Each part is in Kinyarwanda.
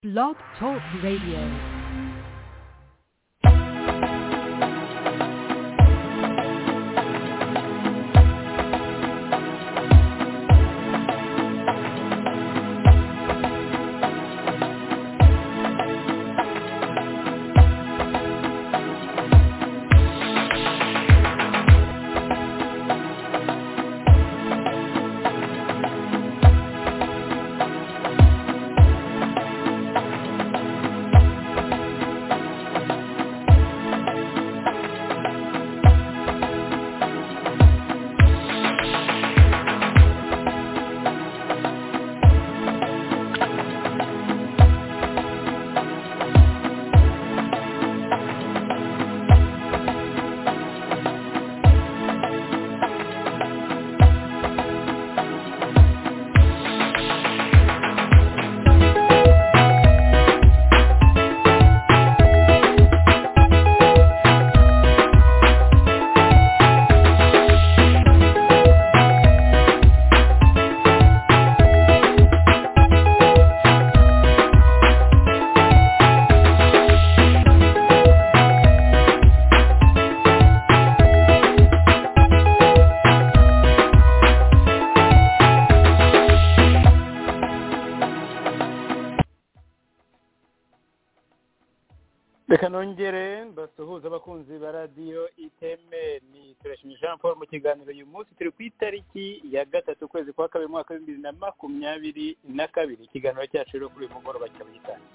Blog Talk Radio. reka nongere mbasuhuze abakunzi ba radiyo iteme ni turashimye jean paul mu kiganiro uyu munsi turi ku itariki ya gatatu ukwezi kwa kabiri umwaka w'ibihumbi bibiri na makumyabiri na kabiri ikiganiro cyacu rero kuri uyu mugoroba cyaba gitangiye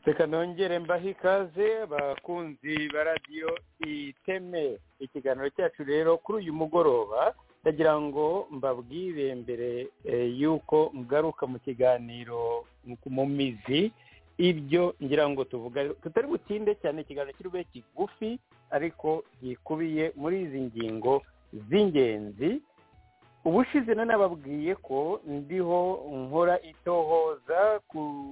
reka nongere mbahe ikaze abakunzi ba radiyo iteme ikiganiro cyacu rero kuri uyu mugoroba ndagira ngo mbabwire mbere eh, y'uko ngaruka mu kiganiro mu mizi ibyo ngira ngo tuvuga tutari butinde cyane ikiganiro kirube kigufi ariko gikubiye muri izi ngingo z'ingenzi ubushize na nababwiye ko ndiho nkora itohoza ku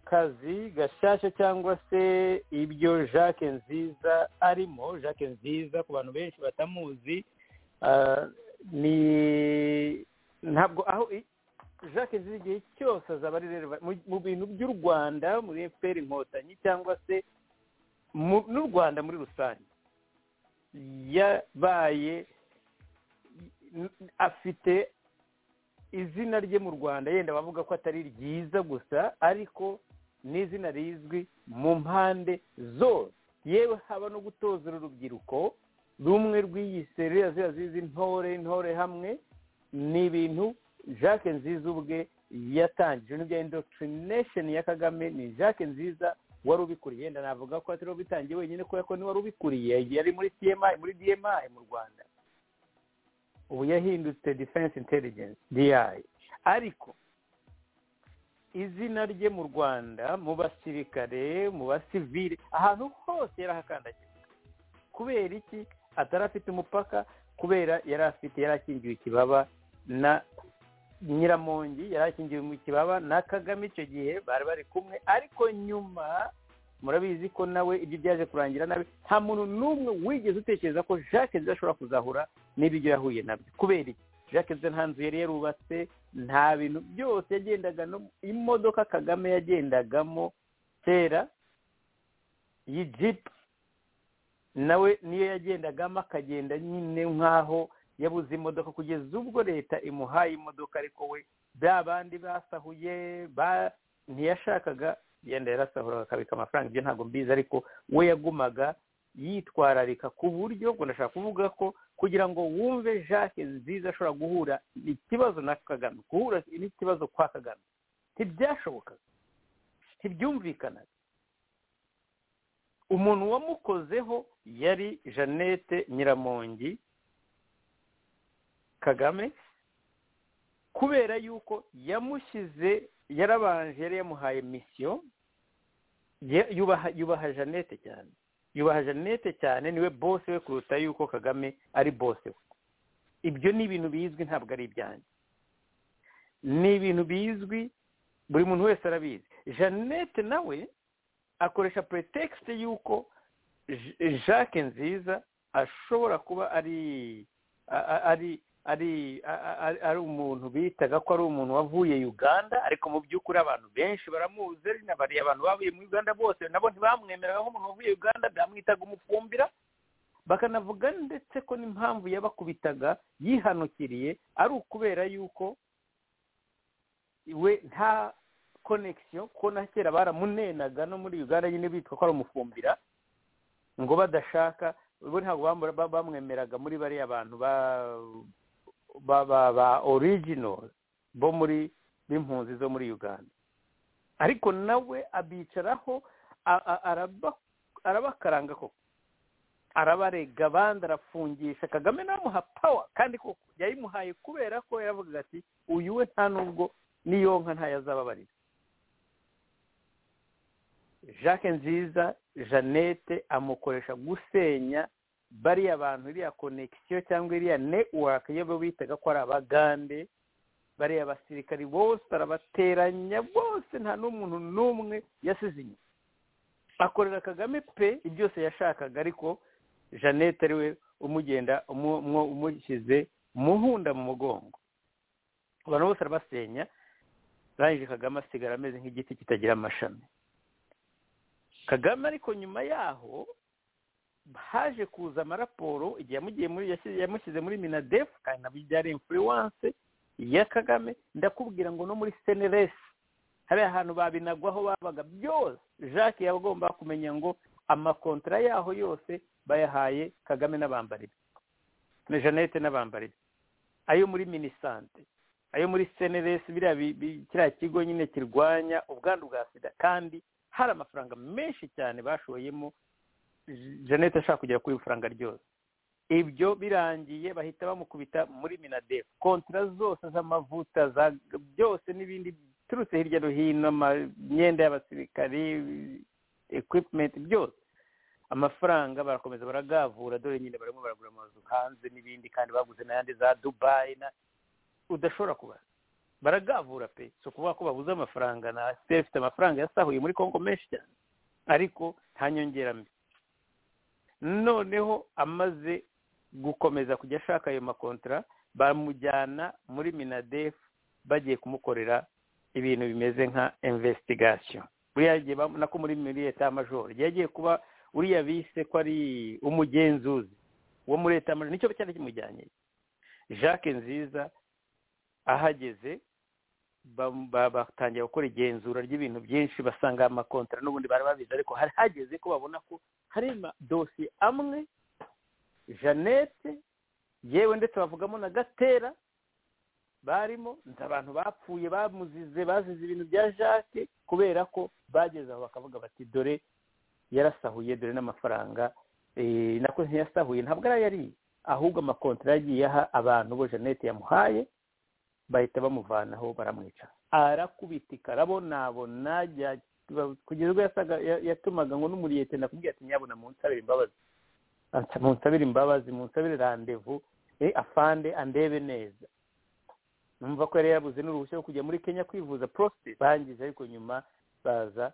kazi gashyashya cyangwa se ibyo jacques nziza arimo jacques nziza ku bantu benshi batamuzi ni ntabwo aho jacques nziza igihe cyose azaba ari mu bintu by'u rwanda muri efuperi inkotanyi cyangwa se n'u rwanda muri rusange yabaye afite izina rye mu rwanda yenda bavuga ko atari ryiza gusa ariko ni izina rizwi mu mpande zose yewe haba no gutoza urubyiruko rumwe rw'iyiserera ziba zizi ntore ntore hamwe ni ibintu jacques nziza ubwe yatangije n'ibya indokirinesheni ya kagame ni jacques nziza wari ubikuriye yenda navuga ko atari ubitangiye wenyine kubera ko ni wari ubikuriye yari muri dmi muri dmi mu rwanda ubu yahindutse defense intelligence di ariko izina rye mu rwanda mu basirikare mu basivire ahantu hose yarahakandagiye kubera iki atari afite umupaka kubera yari afite yari akingiwe ikibaba na nyiramongi yari akingiwe mu kibaba na kagame icyo gihe bari bari kumwe ariko nyuma murabizi ko nawe ibyo byaje kurangira nabi nta muntu n'umwe wigeze utekereza ko jacques nziza ashobora kuzahura n'ibyo yahuye nabyo kubera iki jacques nziza nta nzu yari yarubatse nta bintu byose yagendaga imodoka kagame yagendagamo kera y'ijipu nawe niyo yagendagamo akagenda nyine nk'aho yabuze imodoka kugeza ubwo leta imuhaye imodoka ariko we bya bandi basahuye ntiyashakaga yenda yarasahuraga akabika amafaranga ibyo ntabwo mbizi ariko we yagumaga yitwararika ku buryo ngo ndashaka kuvuga ko kugira ngo wumve jacques nziza ashobora guhura ikibazo na kagame guhura n'ikibazo kwa kagame ntibyashobokaga ntibyumvikanaga umuntu wamukozeho yari jeannette nyiramongi kagame kubera yuko yamushyize yarabanje yari yamuhaye misiyo ye- yubaha yubaha jeannette cyane yubaha jeannette cyane niwe bose we kuruta yuko kagame ari bose we ibyo ni ibintu bizwi ntabwo ari ibyanjye ni ibintu bizwi buri muntu wese arabizi jeannette nawe akoresha pretext y'uko J- jacques nziza ashobora kuba ari a- a- ari ari a- a- ari umuntu bitaga ko ari umuntu wavuye uganda ariko mu by'ukuri abantu benshi baramuzi n'abariya abantu bavuye muri uganda bose nabo ntibamwemeraga nk'umuntu wavuye uganda bamwitaga umufumbira bakanavuga ndetse ko n'impamvu yabakubitaga yihanukiriye ari ukubera yuko we nta connection ko na kera baramunenaga no muri uganda nyine bitwa ko ari umufumbira ngo badashaka bo ntabwo bambura- ba- bamwemeraga muri bariya bantu ba ba ba, ba original bo muri b'impunzi zo muri uganda ariko nawe abicaraho a- a- araba- arabakaranga koko arabarega abandi arafungisha kagame namuha pawa kandi koko yayimuhaye kubera ko yaravugaga ati uyu we nta nubwo niyonka ntayazababarira jacques nziza jeannette amukoresha gusenya bariya bantu iriya konegisiyo cyangwa iriya netiwaka iyo bo bitaga ko ari abagande bariya basirikari bose arabateranya bose nta n'umuntu n'umwe yasize inyuma akorera kagame pe byose yashakaga ariko jeannette ariwe umugenda umu- umu- umushyize umuhunda mu mugongo abantu bose arabasenya arangije kagame asigara ameze nk'igiti kitagira amashami kagame ariko nyuma yaho haje kuza amaraporo igihe yamugiye muri yashyize- yamushyize muri minadefu kandi nabyo byari influence ya kagame ndakubwira ngo no muri seneresi hariya hantu babinagwaho babaga byose jacques yagomba kumenya ngo amakontara yaho yose bayahaye kagame n'abambari be na jeannette n'abambari be ayo muri minisante ayo muri seneresi biriya bi- bi- kiriya kigo nyine kirwanya ubwandu bwa sida kandi hari amafaranga menshi cyane bashoyemo Je- jeannette ashaka kugera kuri ifaranga ryose ibyo birangiye bahita bamukubita muri minadefu kontara zose z'amavuta za- byose n'ibindi biturutse hirya no hino ama- imyenda y'abasirikari equipment byose amafaranga barakomeza baragavura dore nyine barimo baragura amazu hanze n'ibindi kandi baguze n'ayandi za dubayi na udashobora kubara baragavura pe si ukuvuga ko babuze amafaranga na siteri ifite amafaranga yasahuye muri kongo menshi cyane ariko nta nyongera mbi noneho amaze gukomeza kujya ashaka ayo makontara bamujyana muri minadefu bagiye kumukorera ibintu bimeze nka investigation buriya gihe bam- nako muri muri leta y'amajoro yagiye kuba uriya bise ko ari umugenzuzi wo muri leta y'amajoro nicyo cyari kimujyanye jacques nziza ahageze bam- ba- batangira gukora igenzura ry'ibintu byinshi basanga amakontara n'ubundi bari babizi ariko hari hageze ko babona ko hari amadosiye amwe jeannette yewe ndetse bavugamo na gatera barimo ni abantu bapfuye bamuzize bazize ibintu bya jacques kubera ko bageze aho bakavuga bati dore yarasahuye dore n'amafaranga eh, nako ntiyasahuye ntabwo ari ayo ariye ahubwo amakontara yagiye aha abantu bo jeannette yamuhaye bahita bamuvanaho baramwica arakubitika arabonabona jya- kugeza ubwo yasaga ya- yatumaga ngo n'umuriyete nakubwiye ati nyabona munsabire imbabazi Ati, munsabire imbabazi munsabire randevu eh, afande andebe neza numva ko yari yabuze n'uruhushya rwo kujya muri kenya kwivuza prostate bangije ariko nyuma baza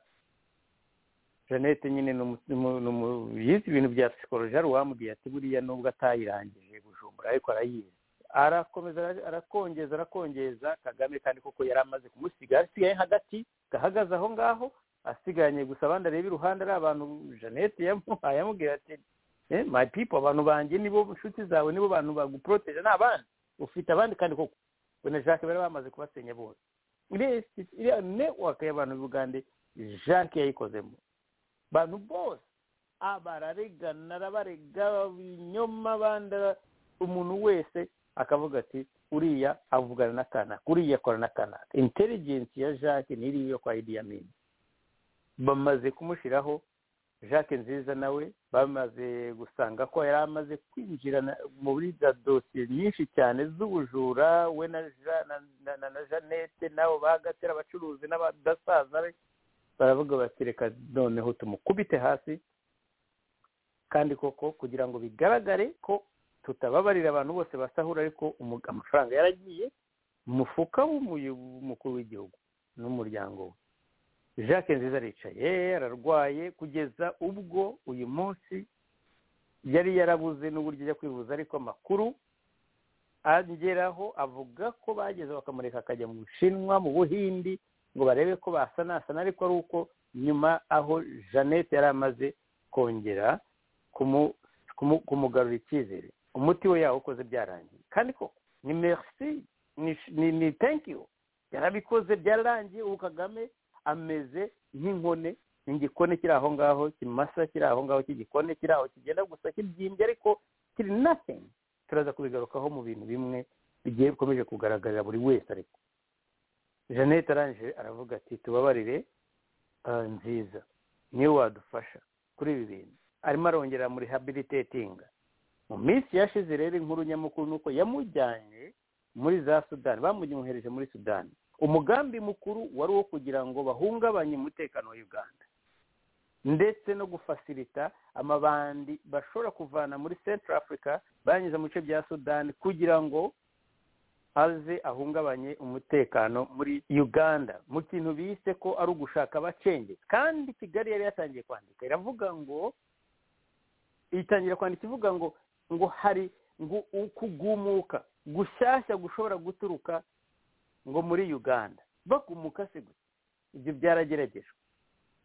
jeannette nyine ni umu- ni umu- ni umu- yize ibintu bya psikoloji hari uwamubwiye ati buriya nubwo atayirangije bujumbura ariko arayizi arakomeza ara- arakongeza arakongeza kagame kandi koko yari amaze kumusiga asigaye hagati gahagaze aho ngaho asiganye gusa abandi areba iruhande ari abantu jeannette yamuhaye amubwira ati eh, my people abantu banjye nibo nshuti zawe nibo bantu baguproteje ni abandi ufite abandi kandi koko we na jacques bari bamaze kubasenya bose iriya si- iriya network y'abantu b'ubugande jacques yayikozemo bantu bose abararegana arabarega ibinyoma abandi ara- umuntu wese akavuga ati uriya avugana na kanaka uriya akora na kanaka intelligence ya jacques niriyo yo kwa idi amin bamaze kumushyiraho jacques nziza nawe bamaze gusanga ko yari amaze kwinjira muri za dosiye nyinshi cyane z'ubujura we na jeannette nabo bagatera abacuruzi n'abadasaza be baravuga bati reka noneho tumukubite hasi kandi koko kugira ngo bigaragare ko tutababarira abantu bose basahura ariko amafaranga yaragiye mu mufuka w'umukuru w'igihugu n'umuryango we jacques nziza aricaye ararwaye kugeza ubwo uyu munsi yari yarabuze n'uburyo ajya kwivuza ariko amakuru ageraho avuga ko bageze bakamureka akajya mu bushinwa mu buhindi ngo barebe ko basanasana ariko ari uko nyuma aho jeannette yari amaze kongera kumugarura icyizere umuti we yawukoze byarangiye kandi koko ni merci ni you yarabikoze byararangiye ubu kagame ameze nk'inkone igikoni kiri aho ngaho kimasa kiri aho ngaho cy'igikoni kiri aho kigenda gusa kibyimbye ariko kiri nothing turaza kubigarukaho mu bintu bimwe bigiye bikomeje kugaragarira buri wese ariko jeannette arangije aravuga ati tubabarire nziza niwe wadufasha kuri ibi bintu arimo arongera muri habiritetinga mu minsi yashize rero inkuru nyamukuru ni uko yamujyanye muri za sudani bamumwohereje muri sudani umugambi mukuru wari uwo kugira ngo bahungabanye umutekano wa uganda ndetse no gufasirita amabandi bashobora kuvana muri central africa banyuze mu bice bya sudani kugira ngo aze ahungabanye umutekano muri uganda mu kintu bise ko ari ugushaka abacengezi kandi kigali yari yatangiye kwandika iravuga ngo itangira kwandika ivuga ngo ngo hari ngo ukugumuka gushyashya gushobora guturuka ngo muri uganda bagumuka se gusa ibyo byarageragejwe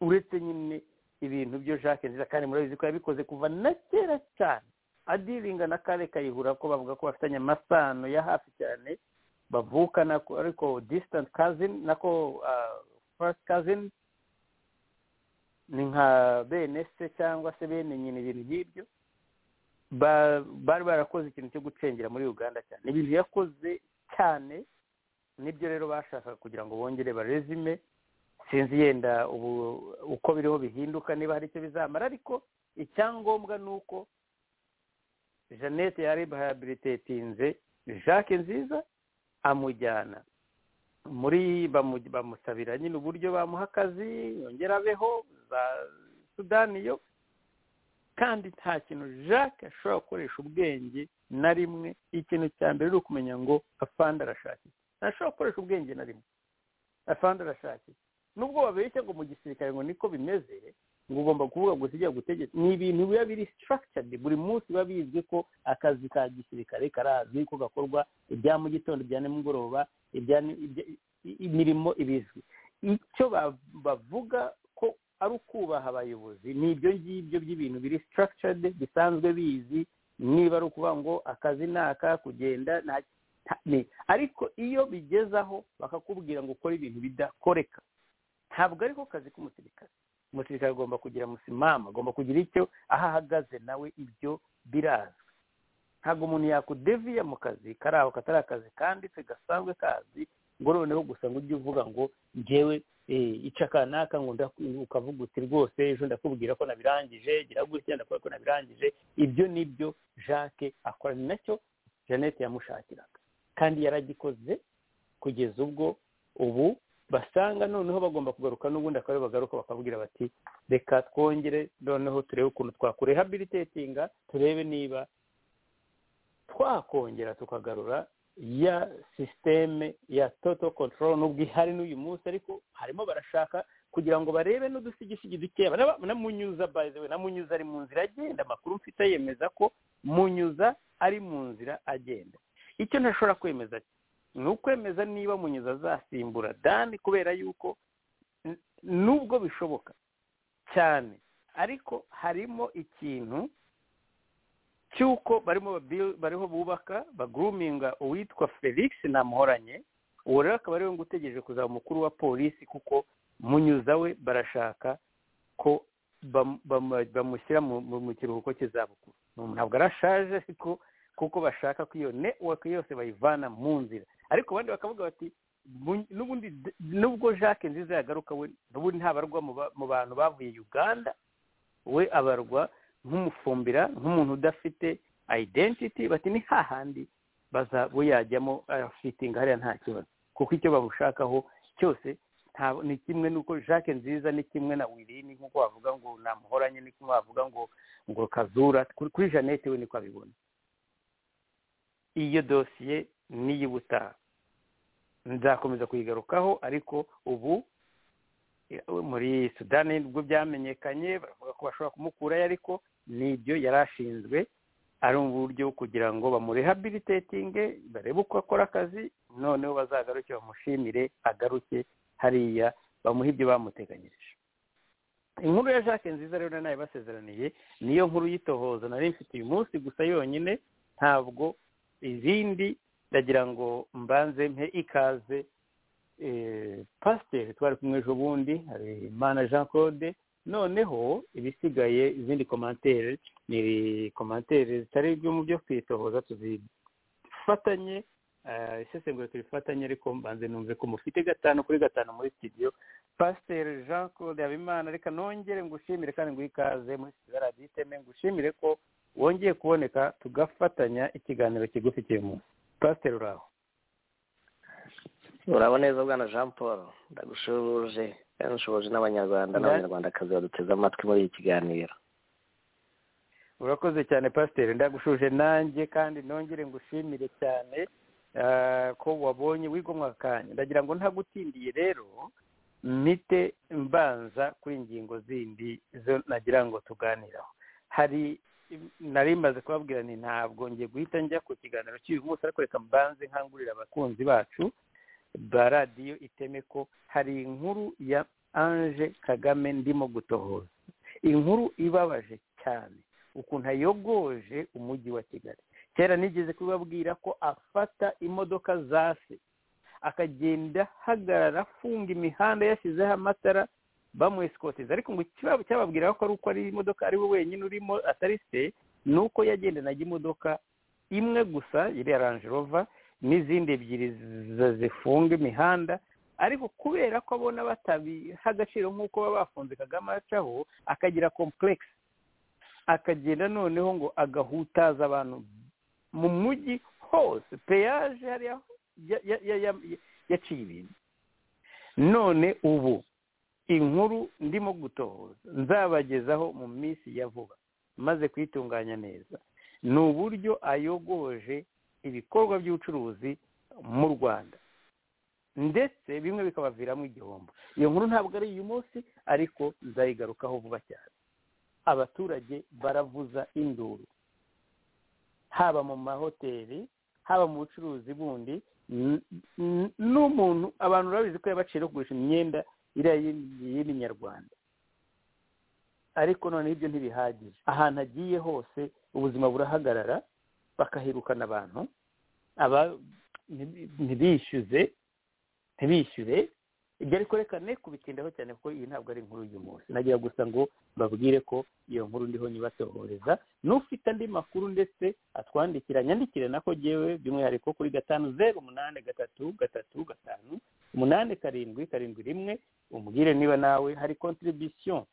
uretse nyine ibintu byo jacques nziza kandi murabizi ko yabikoze kuva na kera cyane adiringa na kare kayihura ko bavuga ko bafitanye amasano ya hafi cyane bavukana ariko disitanse kazini nako fasiti kazini ni nka bene se cyangwa se bene nyine ibintu nk'ibyo bari barakoze ikintu cyo gucengera muri uganda cyane ibintu yakoze cyane nibyo rero bashakaga kugira ngo bongere barezime sinzi yenda ubu uko biriho bihinduka niba hari icyo bizamara ariko icyangombwa ni uko jeannette yaribahabilitetinze jacques nziza amujyana muri bamusabira nyine uburyo bamuha akazi yongera abeho za sudani yo kandi nta kintu jacques ashobora gukoresha ubwenge na rimwe ikintu cya mbere ni ukumenya ngo afande arashakisha ntashobora gukoresha ubwenge na rimwe afande arashakisha nubwo babeshya ngo mu gisirikare ngo niko bimeze ngo ugomba kuvuga ngo ujya gutegeka ni ibintu biba biri structured buri munsi biba bizwi ko akazi ka gisirikare karazwi ko gakorwa ibya mu gitondo ibya nimugoroba imirimo ibizwi icyo bavuga ko ari ukubaha abayobozi ni ibyo ngibyo by'ibintu biri structured bisanzwe bizi niba ari ukuvuga ngo akazi ni aka kugenda ariko iyo bigezaho bakakubwira ngo ukore ibintu bidakoreka ntabwo ariko kazi k'umusirikare umusirikare agomba kugira musimama agomba kugira icyo aho ahagaze nawe ibyo birazwi ntabwo umuntu yakudeviya mu kazi kari aho katari akazi kanditse gasanzwe kazi ngo noneho gusa ngo ujye uvuga ngo ngewe ica kanaka ngo ukavuga uti rwose ejo ndakubwira ko nabirangije gira gutya ndakora ko nabirangije ibyo nibyo jacques akora ni nacyo jeannette yamushakiraga kandi yaragikoze kugeza ubwo ubu basanga noneho bagomba kugaruka n'ubundi akaba bagaruka bakabwira bati reka twongere noneho turebe ukuntu twakurehabilitetinga turebe niba twakongera tukagarura ya sisiteme ya toto control n'ubwo ihari n'uyu munsi ariko harimo barashaka kugira ngo barebe n'udusigisigi dukeya na munyuza bayizewe na munyuza ari mu nzira agenda amakuru mfite yemeza ko munyuza ari mu nzira agenda icyo ntashobora kwemeza ni ukwemeza niba munyuza azasimbura dani kubera yuko nubwo bishoboka cyane ariko harimo ikintu cy'uko barimo bariho bubaka baguruminga uwitwa felix namuhoranye uwo rero akaba ariwe ngo utegereje kuzaba umukuru wa polisi kuko munyuza we barashaka ko bamushyira mu kiruhuko cy'izabukuru ntabwo arashaje ariko kuko bashaka ko iyo network yose bayivana mu nzira ariko abandi bakavuga bati n'ubundi nubwo jacques nziza yagaruka we ubundi ntabarwa mu bantu bavuye uganda we abarwa nk'umufumbira nk'umuntu udafite identity bati ni hahandi baza bo yajyamo arafitinga hariya nta kibazo kuko icyo babushakaho cyose nta- ni kimwe nuko jacques nziza ni kimwe na wirini nk'uko wavuga ngo namuhoranye ni kimwe wavuga ngo ngo kazura kuri kuri jeannette we niko abibona iyo dosiye n'iy'ubutaha nzakomeza kuyigarukaho ariko ubu eh, muri sudani nibwo byamenyekanye baravuga ko bashobora kumukurayo ariko nibyo yari ashinzwe ari mu buryo bwo kugira ngo bamurehabilitatinge barebe uko akora akazi noneho bazagaruke bamushimire agaruke hariya bamuha ibyo bamuteganyirije inkuru ya jacques nziza rero nayo basezeraniye niyo nkuru y'itohoza nari mfite uyu munsi gusa yonyine ntabwo izindi ndagira ngo mbanze mpe ikaze eh, pasiteri twari kumwe ejo bundi hari imana jean claude noneho ibisigaye izindi komantere ni komantere zitari ibyo mu byo kwitohoza tuzifatanye eh, isesengura turifatanye ariko mbanze numve ko mufite gatanu kuri gatanu muri studio pasiteri jean claude habimana reka nongere ngushimire kandi nguhe ikaze muri studio radiyo iteme ngushimire ko wongeye kuboneka tugafatanya ikiganiro kigufi cy'uyu munsi pasiteri uraho urabona neza bwana jean paul ndagushubuje kandi nshoboje Nda- n'abanyarwanda n'abanyarwandakazi baduteze amatwi muri iki kiganiro urakoze cyane pasiteri ndagushuje nanjye kandi nongere ngushimire cyane ah, ko wabonye wigomwa akanya ndagira ngo ntagutindiye rero mite mbanza kuri ingingo zindi zo nagira ngo tuganiraho hari nari maze kubabwira ni ntabwo ngiye guhita njya ku kiganiro cy'uyu munsi ariko reka mbanze nkangurira abakunzi bacu ba radiyo iteme ko hari inkuru ya anje kagame ndimo gutohoza inkuru ibabaje cyane ukuntu ayogoje umujyi wa kigali kera nigeze kubabwira ko afata imodoka za se akagenda ahagarara afunga imihanda yashyizeho amatara bamuesikoteza ariko ngo ikiba- cyababwiraho ko ari uko ari imodoka ari we wenyine urimo atari se ni uko yagendanaga imodoka imwe gusa iriya ranje rova n'izindi ebyiri zi- zifunga imihanda ariko kubera ko abona batabiha agaciro nk'uko baba bafunze kagame acaho akagira complex akagenda noneho ngo agahutaza abantu mu mujyi hose peyaje hariya ya- ya- ya- ya- ya- yaciye ibintu none ubu inkuru ndimo gutohoza nzabagezaho mu minsi ya vuba maze kuyitunganya neza ni uburyo ayogoje ibikorwa by'ubucuruzi mu rwanda ndetse bimwe bikabaviramo igihombo iyo nkuru ntabwo ari uyu munsi ariko nzayigarukaho vuba cyane abaturage baravuza induru haba mu mahoteli haba mu bucuruzi bundi n- n- n'umuntu abantu urabizi ko yabacira yo kugurisha imyenda iriya y'imi- y'iminyarwanda ariko noneho ibyo ntibihagije ahantu agiye hose ubuzima burahagarara bakahirukana abantu aba ntibi- ntibishyuze ntibishyure ibyo ariko reka ne kubitindaho cyane kuko iyi ntabwo ari inkuru y'uyu munsi nagira gusa ngo babwire ko iyo nkuru ndiho nyibatohoreza n'ufite andi makuru ndetse atwandikira nyandikire nako jyewe by'umwihariko kuri gatanu zeru umunani gatatu gatatu gatanu umunani karindwi karindwi rimwe umubwire niba nawe hari contribution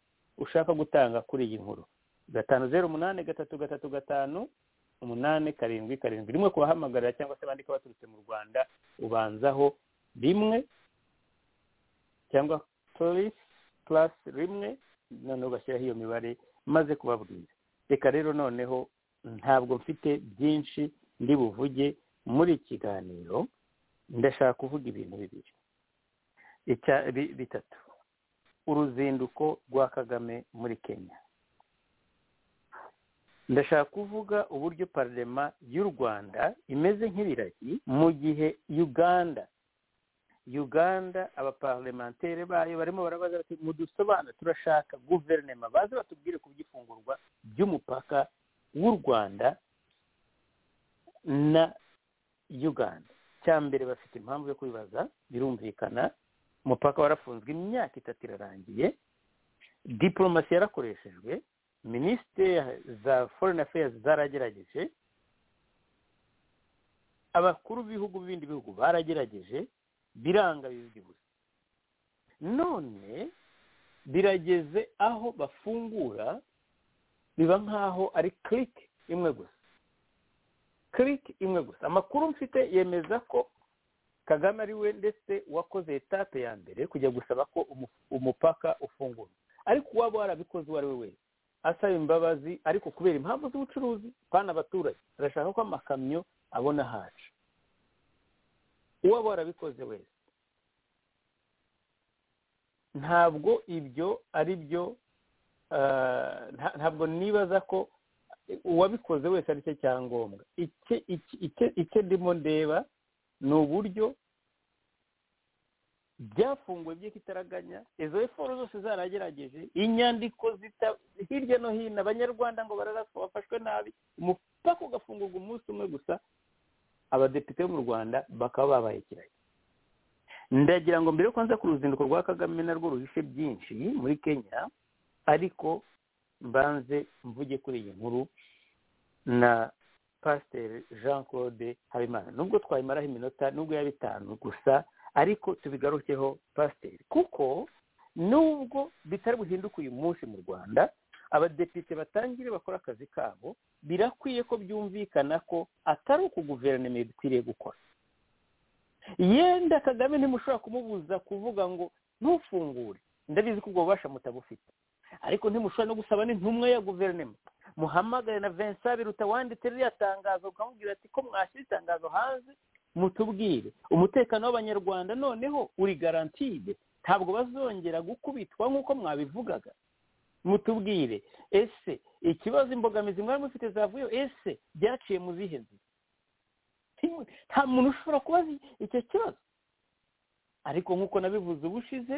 ushaka gutanga kuri iyi nkuru gatanu zeru umunani gatatu gatatu gatanu umunani karindwi karindwi rimwe kubahamagarira cyangwa se bandika baturutse mu rwanda ubanzaho rimwe cyangwa polisi purasi rimwe noneho ugashyiraho iyo mibare maze kubabwira reka rero noneho ntabwo mfite byinshi ndi buvuge muri iki kiganiro ndashaka kuvuga ibintu bibiri Icya- bi- bitatu uruzinduko rwa kagame muri kenya ndashaka kuvuga uburyo parlema y'u rwanda imeze nk'ibiragi mu gihe uganda uganda abaparlementere bayo barimo barabaza bati mudusobanure turashaka guverinema baze batubwire ku by'ifungurwa ry'umupaka w'u rwanda na uganda cya mbere bafite impamvu yo kwibaza birumvikana umupaka warafunzwe imyaka itatu irarangiye diporomasi yarakoreshejwe minisiteri za foreign affairs zaragerageje abakuru b'ibihugu b'ibindi bihugu baragerageje biranga bizwi gusa none birageze aho bafungura biba nk'aho ari kiriki imwe gusa kiriki imwe gusa amakuru mfite yemeza ko kagame ari we ndetse wakoze etape ya mbere kujya gusaba ko umu- umupaka ufungurwa ariko uwaba warabikoze uwo ari we wese asaba imbabazi ariko kubera impamvu z'ubucuruzi pana abaturage arashaka ko amakamyo abona haca uwaba warabikoze wese ntabwo ibyo ari byo ah, nta- ntabwo nibaza ko uwabikoze wese ari cyo cyangombwa Icye- iki- icye- icyo ndimo ndeba ni uburyo byafunguwe by'ikitaraganya izo eforo zose zaragerageje inyandiko zita hirya no hino abanyarwanda ngo bararaswa bafashwe nabi umupaka ugafungurwa umunsi umwe gusa abadepite bo mu rwanda bakaba babaye kirari ndagira ngo mbere yuko nza ku ruzinduko rwa kagame narwo ruhishe byinshi muri kenya ariko mbanze mvuge kuri iyi nkuru na pasiteri jean claude habimana nubwo twayimaraho iminota nubwo yaba itanu gusa ariko tubigarukeho pasiteri kuko nubwo bitari buhinduke uyu munsi mu rwanda abadepite batangire bakora akazi kabo birakwiye ko byumvikana ko atari uku guverinoma ikwiriye gukora yenda kagame ntimushobora kumubuza kuvuga ngo ntufungure ndabizi ko ubwo bubasha mutabufite ariko ntimushobora no gusaba n'intumwa ya guverinoma muhamagare na vincent biruta wanditse ririya tangazo ukamubwira ati ko mwashyira itangazo hanze mutubwire umutekano w'abanyarwanda noneho uri garantide ntabwo bazongera gukubitwa nk'uko mwabivugaga mutubwire ese ikibazo imbogamizi mwari mufite zavuyeho ese byaciye mu zihe nzira Nti- nta muntu ushobora kubaza icyo kibazo ariko nk'uko nabivuze ubushize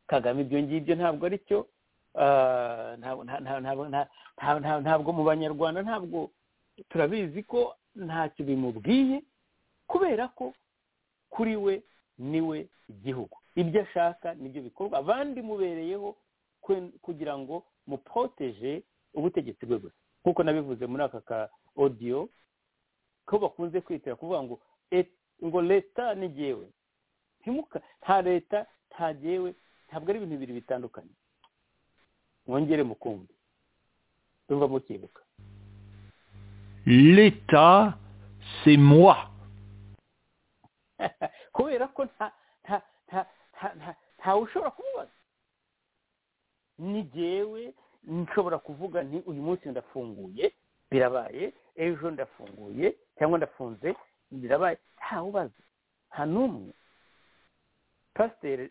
kagame ibyo ngibyo ntabwo ari cyo ah, ntabwo- nta- nta- ntabwo- nta- nta- nta- ntabwo mu banyarwanda ntabwo turabizi ko ntacyo bimubwiye kubera ko kuri we niwe igihugu ibyo ashaka nibyo bikorwa abandi mubereyeho kwe- kugira ngo muporoteje ubutegetsi bwe gusa nk'uko nabivuze muri aka ka odiyo ko bakunze kwitira kuvuga ngo et- ngo leta ni jyewe ntimuka nta leta nta jyewe ntabwo ari ibintu bibiri bitandukanye mwongere mukumve urumva mukibuka L'État, c'est moi. kubera ko nta nta nta nta nta ntawe ushobora kumubaza ni jyewe nshobora kuvuga nti uyu munsi ndafunguye birabaye ejo ndafunguye cyangwa ndafunze birabaye ntawe ubaza nta n'umwe pasiteri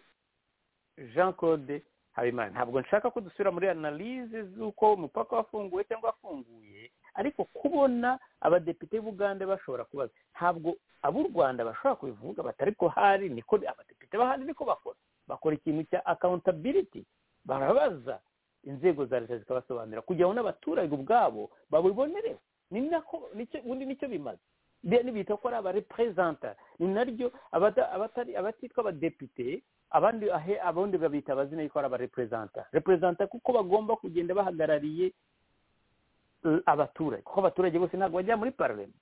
jean claude habimana ntabwo nshaka ko dusubira muri analize z'uko umupaka wafunguwe cyangwa wafunguye ariko kubona abadepite b'ubugande bashobora kubaza ntabwo ab'u rwanda bashobora kubivuga bati ariko hari niko abadepite bahari niko bakora bakora ikintu cya akawuntabiliti barabaza inzego za leta zikabasobanurira kugira ngo n'abaturage ubwabo babibonereho ni nako nicyo- ubundi nicyo bimaze Biriya nibita ko ari abareperezanta ni naryo abata- abatari- abatitwa abadepite abandi ahe abandi babita abazina yuko ari abareperezanta reperezanta kuko bagomba kugenda bahagarariye eh, abaturage kuko abaturage bose ntabwo bajya muri pararema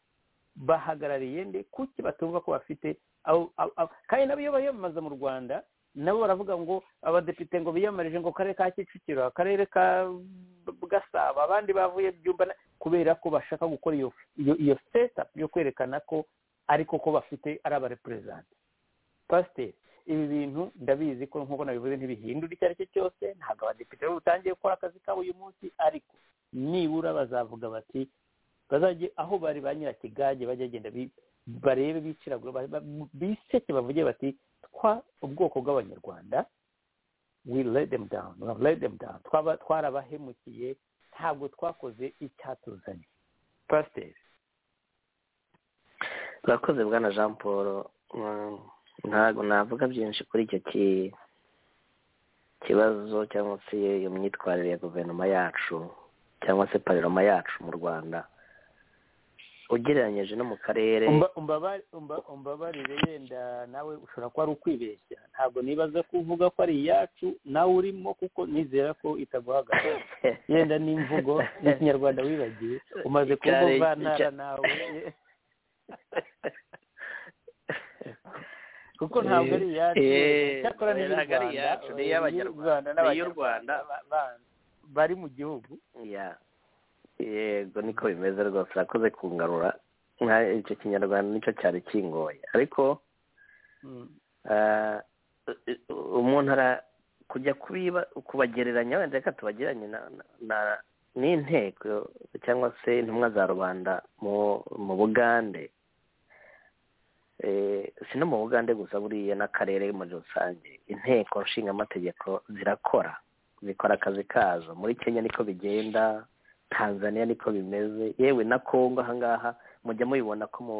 bahagarariye nde kuki batumva ko bafite aho- aho- aho- kandi nabo iyo bayamamaza mu rwanda nabo baravuga ngo abadepite ngo biyamamarije ngo karere ka kicukiro akarere ka gasabo abandi bavuye byumba na- kubera ko bashaka gukora iyo iyo iyo setup yo kwerekana ko ariko ko bafite ari abareperezanta pasiteri ibi bintu ndabizi ko nk'uko nabivuze ntibihindura icyo ari cyo cyose ntabwo abadepite bo butangiye gukora akazi kabo uyu munsi ariko nibura bazavuga bati bazajye aho bari ba nyirakigage bajya bagenda bi- barebe biciragura ba- ba- biseke bavuge bati twa ubwoko bw'abanyarwanda we let them down we have let them down twaba twarabahemukiye ntabwo twakoze icyatuzanye pasiteri urakoze bwana jean paul Mm, ntabwo navuga byinshi kuri icyo ki- kibazo cyangwa se iyo myitwarire ya guverinoma yacu cyangwa se pariroma yacu mu rwanda ugereranyije no mu karere Umba- umbaba- umba- umbabarire yenda nawe ushobora kuba ari ukwibeshya ntabwo nibaza ko uvuga ko ari iyacu nawe urimo kuko nizera ko itaguhagarara yenda n'imvugo y'ikinyarwanda wibagiwe umaze kuba Icyari- umuvantara icya- nawe kuko ntabwo ari iyacu Eh, cyakora ni ntabwo ari iyacu, ni iy'abanyarwanda, iy'u Rwanda ni iy'u n'abanyarwanda Rwanda. ba- ba- bari mu gihugu Ya, yego niko bimeze rwose urakoze kungarura nka icyo kinyarwanda nicyo cyari kingoye ariko Mm. eh, umuntu ara kujya kubiba kubagereranya wenda reka tubagereranye na- na- na- n'inteko cyangwa se intumwa za rubanda mu mu bugande Eh, si no mu bugande gusa buriya n'akarere muri rusange inteko nshingamategeko zirakora zikora akazi kazo muri kenya niko bigenda tanzania niko bimeze yewe na kongo ahangaha mujya mubibona ko mu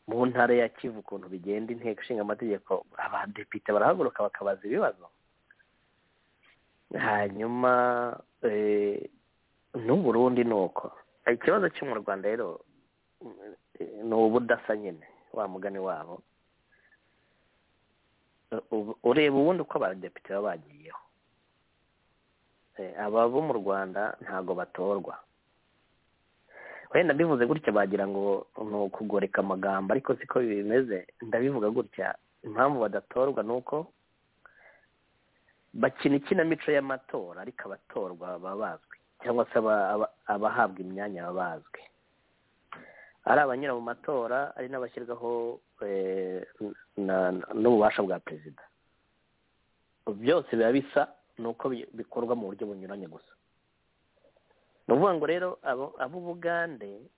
mu ntara ya kivu ukuntu bigenda inteko ishinga amategeko abadepite barahaguruka bakabaza ibibazo hanyuma eh, n'uburundi ni uko ikibazo cyo mu rwanda rero eh, ni ubudasa nyine wa mugani wabo Ubu- ureba ubundi uko abadepite baba bagiyeho Eh, aba bo mu rwanda ntabwo batorwa wenda mbivuze gutya bagira ngo ni ukugoreka amagambo ariko siko bimeze ndabivuga gutya impamvu badatorwa ni uko bakina ikinamico y'amatora ariko abatorwa baba bazwi cyangwa se aba- aba- abahabwa imyanya baba bazwi ari abanyura mu matora ari n'abashyirwaho eh, na- na- n'ububasha bwa perezida byose biba bisa ni uko bi- bikorwa mu buryo bunyuranye gusa ni ukuvuga ngo rero abo- ab'ubugande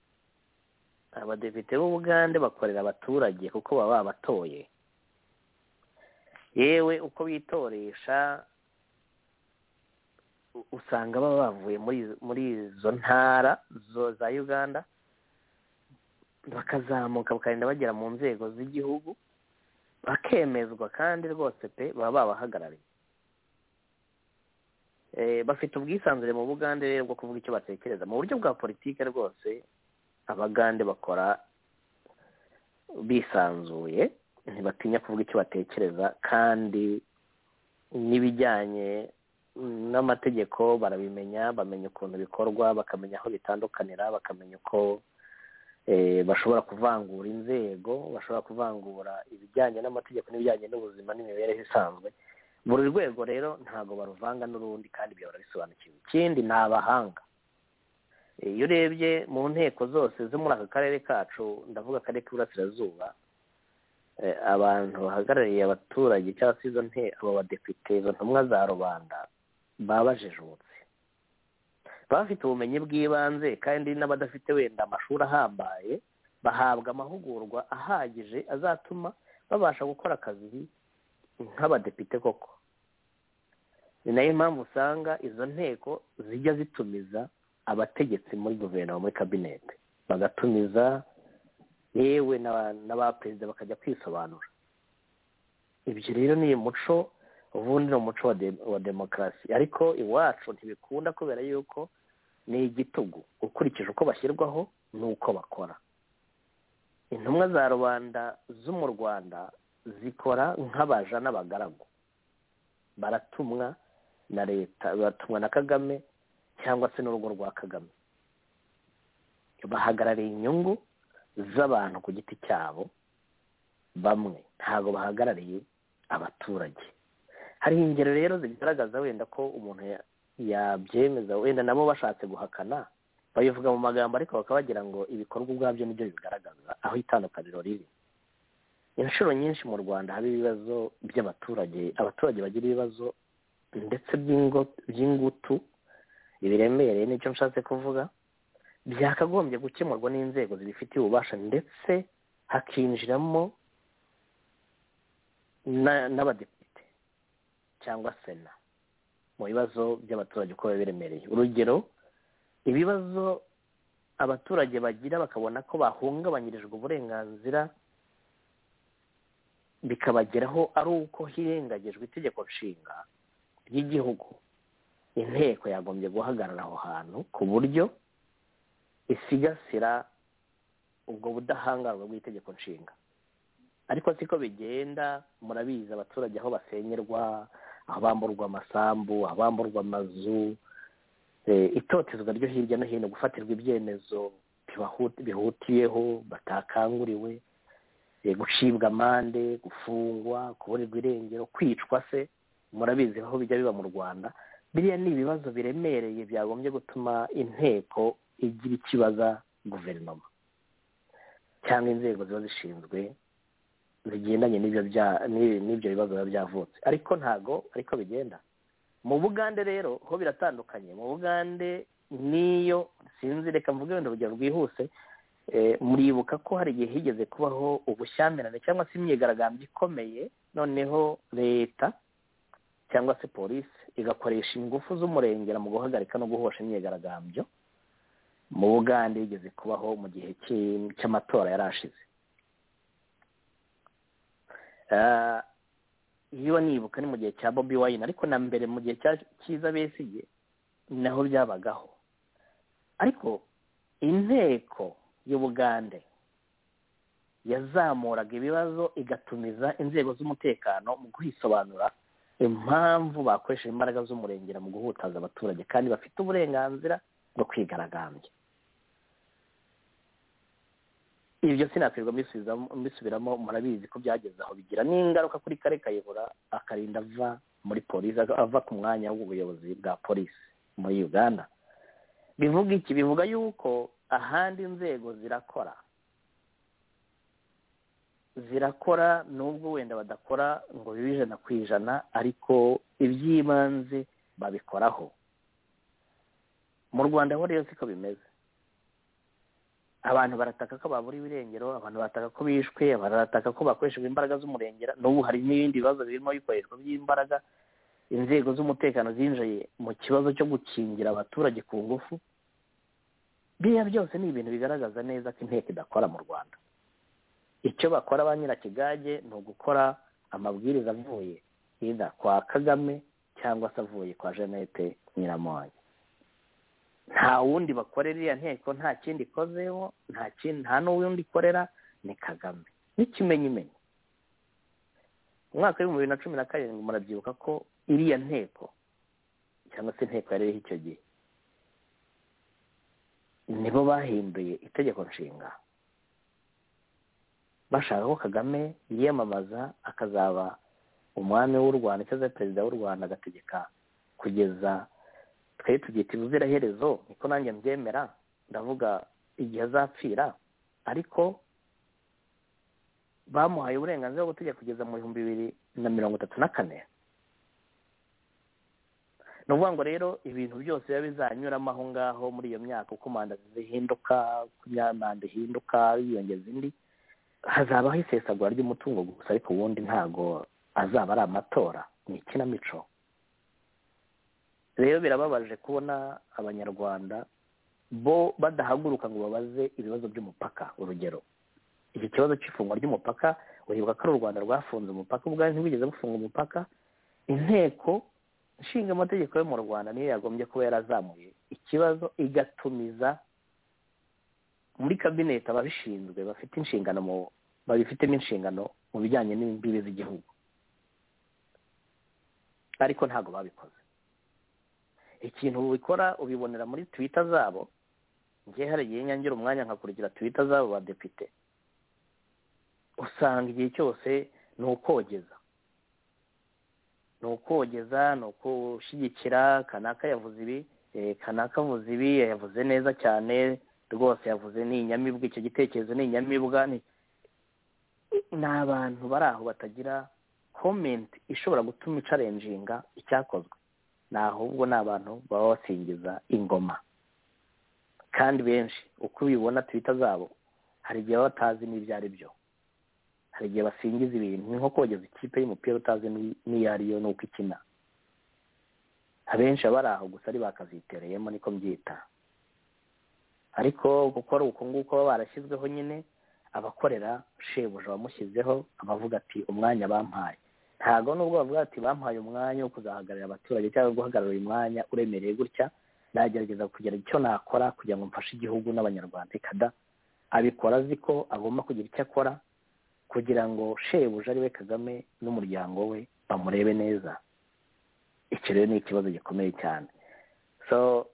abadepite b'ubugande bakorera abaturage kuko baba babatoye yewe uko bitoresha u- usanga baba bavuye muri muri izo ntara zo- za uganda bakazamuka bakagenda bagera mu nzego z'igihugu bakemezwa kandi rwose pe baba babahagarariye Eh, bafite ubwisanzure mu bugande rero bwo kuvuga icyo batekereza mu buryo bwa politike rwose abagande bakora bisanzuye ntibatinya kuvuga icyo batekereza kandi n'ibijyanye n'amategeko barabimenya bamenya ukuntu bikorwa bakamenya aho bitandukanira bakamenya uko eh, bashobora kuvangura inzego bashobora kuvangura ibijyanye n'amategeko n'ibijyanye n'ubuzima n'imibereho isanzwe buri rwego rero ntabwo baruvanga n'urundi kandi bihora bisobanukiwe ikindi ni abahanga Eh, iyo urebye mu nteko zose zo muri aka karere kacu ndavuga akarere k'iburasirazuba eh, abantu bahagarariye abaturage cyangwa se izo nte abo badepite izo ntumwa za rubanda baba bajijutse baba bafite ubumenyi bw'ibanze kandi n'abadafite wenda amashuri ahambaye bahabwa amahugurwa ahagije azatuma babasha gukora akazi nk'abadepite koko ni nayo mpamvu usanga izo nteko zijya zitumiza abategetsi muri guverinoma muri kabinete bagatumiza yewe n'aba- n'abaperezida bakajya kwisobanura ibyo rero ni umuco ubundi ni umuco wa de- wa demokarasi ariko iwacu ntibikunda kubera yuko ni igitugu ukurikije uko bashyirwaho n'uko bakora intumwa za rubanda zo mu rwanda zikora nk'abaja n'abagaragu baratumwa na leta baratumwa na kagame cyangwa se n'urugo rwa kagame bahagarariye inyungu z'abantu ku giti cyabo bamwe ntabwo bahagarariye abaturage hari ingero rero zigaragaza wenda ko umuntu ya- yabyemeza wenda nabo bashatse guhakana babivuga mu magambo ariko bakaba bagira ngo ibikorwa ubwabyo nibyo bigaragaza aho itandukaniro riri inshuro nyinshi mu rwanda haba ibibazo by'abaturage abaturage bagira ibibazo ndetse by'ingo- by'ingutu biremereye nicyo nshatse kuvuga byakagombye gukemurwa n'inzego zibifitiye ububasha ndetse hakinjiramo na- n'abadepite cyangwa sena mu bibazo by'abaturage uko biba biremereye urugero ibibazo abaturage bagira bakabona ko bahungabanyirijwe uburenganzira bikabageraho ari uko hirengagijwe itegeko nshinga ry'igihugu inteko yagombye guhagarara aho hantu ku buryo isigasira ubwo budahangarwa bw'itegeko nshinga ariko siko bigenda murabizi abaturage aho basenyerwa aho bamburwa amasambu aho bamburwa amazu eh, itotezwa ryo hirya no hino gufatirwa ibyemezo bibahu- bihutiyeho batakanguriwe eh, gucibwa amande gufungwa kuburirwa irengero kwicwa se murabizi aho bijya biba mu rwanda biriya ni ibibazo biremereye byagombye gutuma inteko igira ikibaza guverinoma cyangwa inzego ziba zishinzwe zigendanye n'ibyo bya- n'i- n'ibyo bibazo biba byavutse ariko ntago ariko bigenda mu bugande rero ho biratandukanye mu bugande n'iyo sinzi reka mvuge wenda urugero rwihuse eh, muribuka ko hari igihe higeze kubaho ubushyamirane cyangwa se imyigaragambyo ikomeye noneho leta cyangwa se polisi igakoresha ingufu z'umurengera mu guhagarika no guhosha imyigaragambyo mu bugande yigeze kubaho mu gihe cy'i- cy'amatora yari ashize Ah, iyo nibuka ni mu gihe cya bobi wayini ariko na mbere mu gihe cya cyiza besige naho byabagaho ariko inteko y'ubugande yazamuraga ibibazo igatumiza inzego z'umutekano mu kwisobanura impamvu bakoresheje imbaraga z'umurengera mu guhutaza abaturage kandi bafite uburenganzira bwo kwigaragambya ibyo sinakwirirwa mbisubizamo- mbisubiramo murabizi ko byageze aho bigira n'ingaruka kuri kare kayihura akarinda ava muri polisi ava- ava ku mwanya w'ubuyobozi bwa polisi muri uganda bivuga iki bivuga yuko ahandi inzego zirakora zirakora nubwo wenda badakora ngo bibe ijana ku ijana ariko iby'ibanze babikoraho mu rwanda ho rero siko bimeze abantu barataka ko babura ibirengero abantu barataka ko bishwe abantu barataka ko bakoreshejwe imbaraga z'umurengera n'ubu hari n'ibindi bibazo birimo bikoreshwa by'imbaraga inzego z'umutekano zinjiye mu kibazo cyo gukingira abaturage ku ngufu biriya byose ni ibintu bigaragaza neza ko inteko idakora mu rwanda icyo bakora ba nyirakigage ni ugukora amabwiriza avuye ida kwa kagame cyangwa se avuye kwa jeannette nyiramonye nta wundi bakorera iriya nteko nta kindi ikozeho nta kindi nta n'uwundi ikorera ni kagame n'ikimenyimenyi mu mwaka w'ibihumbi bibiri na cumi na karindwi murabyibuka ko iriya nteko cyangwa se inteko yari iriho icyo gihe nibo bahinduye itegeko nshinga bashaka ko kagame yiyamamaza akazaba umwami w'u rwanda cyangwa se perezida w'u rwanda agategeka kugeza twari tubyita ibuziraherezo niko nanjye mbyemera ndavuga igihe azapfira ariko bamuhaye uburenganzira bwo gutegeka kugeza mu bihumbi bibiri na mirongo itatu na kane ni ukuvuga ngo rero ibintu byose biba bizanyuramo aho ngaho muri iyo myaka uko manda zihinduka uko imya- manda ihinduka yiyongeza indi hazabaho isesagura ry'umutungo gusa ariko ubundi ntago azaba ari amatora ni ikinamico rero birababaje kubona abanyarwanda bo badahaguruka ngo babaze ibibazo by'umupaka urugero iki kibazo cy'ifungwa ry'umupaka uribuka ko ari u rwanda rwafunze umupaka ubwayo ntibigeze bufunga umupaka inteko nshinga amategeko yo mu rwanda niyo yagombye kuba yarazamuye ikibazo igatumiza muri kabineti ababishinzwe bafite inshingano mu babifitemo inshingano mu bijyanye n'imbibi z'igihugu ariko ntabwo babikoze ikintu ubikora ubibonera muri twita zabo ngewe hari igihe nyangira umwanya nkakurikira twita zabo badepite usanga igihe cyose ni ukogeza ni ukogeza ni ukushyigikira kanaka yavuze ibi eh, kanaka avuze ibi yavuze neza cyane rwose yavuze ni inyamibwa icyo gitekerezo ni inyamibwa ni ni abantu bari aho batagira komenti ishobora gutuma icarenjinga icyakozwe ni ahubwo ni abantu baba basingiza ingoma kandi benshi uko ubibona twita zabo hari igihe baba batazi n'ibyo ari byo hari igihe basingiza ibintu ni nko kogeza ikipe y'umupira utazi n'i- n'iyo ari yo n'uko ikina abenshi baba bari aho gusa ari bakazitereyemo niko mbyita ariko kuko ari uko nguko baba barashyizweho nyine abakorera shebuja wamushyizeho abavuga ati umwanya bampaye ntabwo nubwo bavuga ati bampaye umwanya wo kuzahagararira abaturage cyangwa guhagarara uyu mwanya uremereye gutya nagerageza kugira icyo nakora kugira ngo mfashe igihugu n'abanyarwanda ikada abikora azi ko agomba kugira icyo akora kugira ngo shebuja ari we kagame n'umuryango we bamurebe neza icyo rero ni ikibazo gikomeye cyane so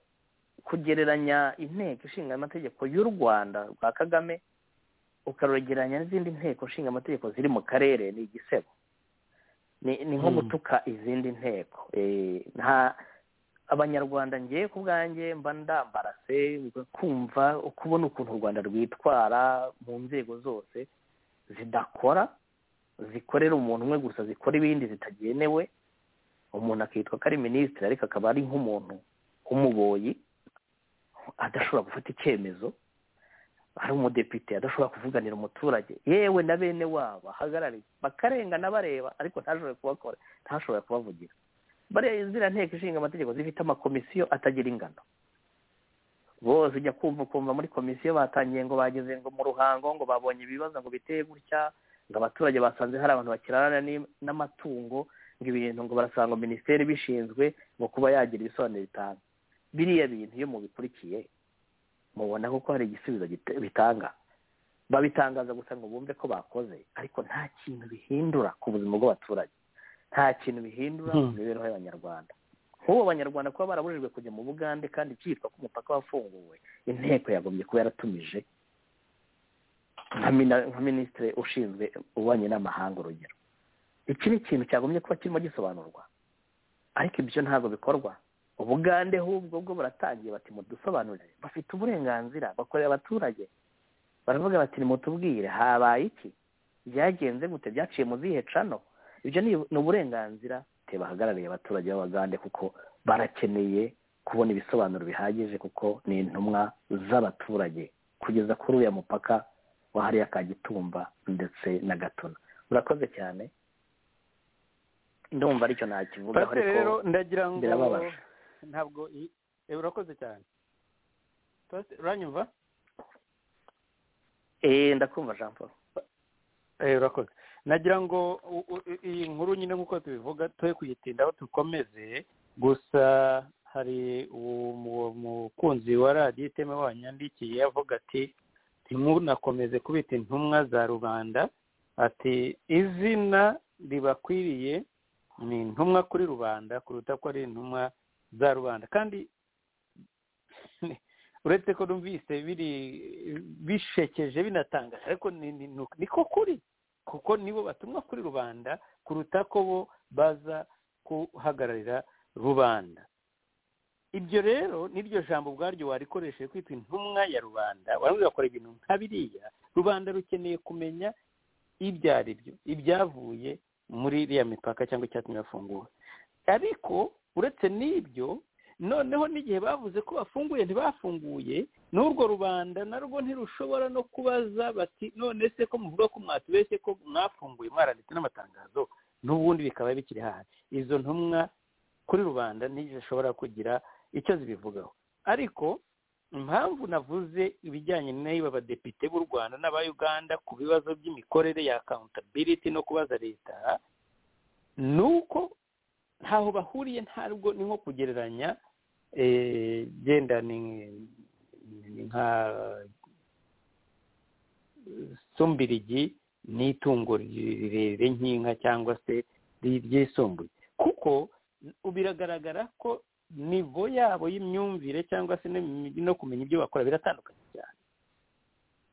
kugereranya inteko ishinga amategeko y'u rwanda rwa kagame ukarugereranya n'izindi nteko ishinga amategeko ziri mu karere ni igisebo ni ni nko Mm. gutuka izindi nteko Eh, nta abanyarwanda ngewe ku bwanjye mba ndambarase kumva kubona ukuntu u rwanda rwitwara mu nzego zose zidakora zikorera umuntu umwe gusa zikora ibindi zitagenewe umuntu akitwa ko ari minisitiri ariko akaba ari nk'umuntu w'umuboyi adashobora gufata icyemezo ari umudepite adashobora kuvuganira umuturage yewe na bene wabo ahagarariye bakarengana bareba ariko ntashobore kubakora ntashobore kubavugira bariya ziriya nteko ishinga amategeko zifite amakomisiyo atagira ingano bose ujya kumva ukumva muri komisiyo batangiye ngo bageze ngo mu ruhango ngo babonye ibibazo ngo biteye gutya ngo abaturage basanze hari abantu bakirana n'amatungo ngo ibintu ngo barasanga minisiteri bishinzwe ngo kuba yagira ibisobanuro bitanga biriya bintu iyo mubikurikiye mubona kuko hari igisubizo bitanga babitangaza gusa ngo bumve ko bakoze ariko nta kintu bihindura ku buzima bw'abaturage nta kintu bihindura mu mibereho y'abanyarwanda nk'ubu abanyarwanda kuba barabujijwe kujya mu bugande kandi byitwa ko umupaka wafunguwe inteko yagombye kuba yaratumije nka minisitiri ushinzwe ububanyi n'amahanga urugero iki ni ikintu cyagombye kuba kirimo gisobanurwa ariko ibyo ntabwo bikorwa ubugande hubwo bwo buratangiye bati mudusobanurire bafite uburenganzira bakorera abaturage baravuga bati nimutubwire habaye iki byagenze gute byaciye mu zihe cano ibyo ni uburenganzira bahagarariye abaturage b'abagande kuko barakeneye kubona ibisobanuro bihagije kuko ni intumwa z'abaturage kugeza kuri uriya mupaka wahariya ka gitumba ndetse na gatuna murakoze cyane ndumva aricyo nakivugaho ariko ndagira ngo birababaje ntabwo i- eh, urakoze cyane Pastor, uranyumva eh ndakumva jean paul Eh, urakoze nagira ngo u- u- i- iyi nkuru nyine nk'uko tubivuga twe kuyitindaho dukomeze gusa hari uwo mu- umukunzi wa radiyo iteme wanyandikiye avuga ati ntimunakomeze kubita intumwa za rubanda ati izina ribakwiriye ni intumwa kuri rubanda kuruta ko ari intumwa za rubanda kandi uretse ko numvise biri bishekeje binatangaje ariko ni- ni- ni- niko kuri kuko nibo batumwa kuri rubanda kuruta ko bo baza guhagararira rubanda ibyo rero n'iryo jambo ubwaryo warikoresheje kwitwa intumwa ya rubanda warangiza bakora ibintu nka biriya rubanda rukeneye kumenya ibyo ari byo ibyavuye muri iriya mipaka cyangwa icyatumye bafunguwe ariko uretse n'ibyo noneho n'igihe bavuze ko bafunguye ntibafunguye n'urwo rubanda narwo ntirushobora no kubaza bati none se ko muvuga ko mwatubeshye ko mwafunguye mwaranditse n'amatangazo n'ubundi bikaba bikiri hahari izo ntumwa kuri rubanda ntizishobora kugira icyo zibivugaho ariko impamvu navuze ibijyanye n'aba badepite b'u rwanda n'aba uganda ku bibazo by'imikorere ya accountability no kubaza leta ni uko ntaho bahuriye ntabwo ni nko kugereranya eh, genda ni ni nka sumbirigi ni itungo rirerire nk'inka cyangwa se ry- ryisumbuye kuko biragaragara ko nivo yabo y'imyumvire cyangwa se n'imi- no kumenya ibyo bakora biratandukanye cyane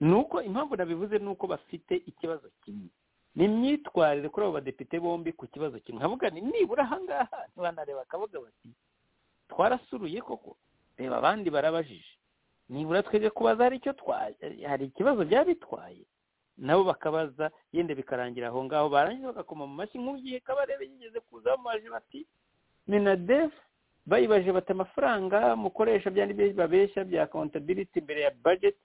ni uko impamvu nabivuze ni uko bafite ikibazo kimwe ni imyitwarire kuri abo badepite bombi ku kibazo kimwe nkavuga ni nibura ahangaha ntibanareba akavuga bati twarasuruye koko reba abandi barabajije nibura twebwe kubaza hari icyo twaye hari ikibazo byaba bitwaye nabo bakabaza yenda bikarangira aho ngaho barangiza bagakoma mu mashyi nk'ugiye kabarebe yigeze kuza bamaje bati minadefu bayibaje bati amafaranga mukoresha bya n'ibyo babeshya bya accountability imbere ya budget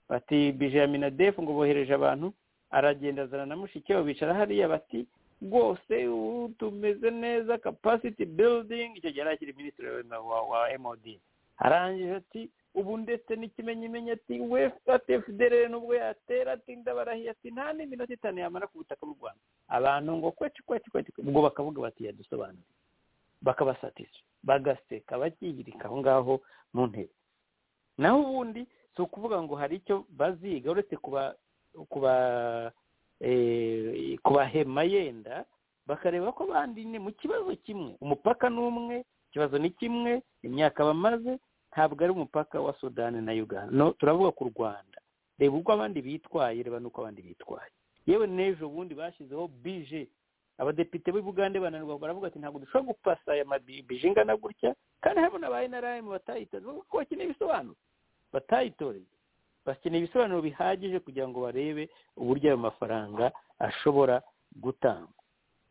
bati bije ya minadefu ngo bohereje abantu aragenda azana na mushiki wabo bicara hariya bati rwose ubu tumeze neza capacity building icyo gihe yari akiri minisitiri wa, wa, wa MOD arangije ati ubu ndetse n'ikimenyimenyi ati we ati fdr nubwo yatera ati ndabarahiye ati nta n'iminota itanu yamara ku butaka bw'u rwanda abantu ngo kweci kweci kweci ubwo bakavuga bati yadusobanura bakabasatisa bagaseka bakihirika aho ngaho mu ntebe naho ubundi si ukuvuga ngo hari icyo baziga uretse kuba kuba eh, kubahema yenda bakareba ko bandine mu kibazo kimwe umupaka ni umwe ikibazo ni kimwe imyaka bamaze ntabwo ari umupaka wa sudani na uganda no turavuga ku rwanda reba uko abandi bitwaye reba n'uko abandi bitwaye yewe n'ejo bundi bashyizeho bije abadepite b'i bugande bananirwa baravuga ati ntabwo dushobora gupasa aya mabibi ingana gutya kandi harimo n'aba nrm batayitoreye bavuga ko bakeneye ibisobanuro batayitoreye bakeneye ibisobanuro bihagije kugira ngo barebe uburyo ayo mafaranga ashobora gutangwa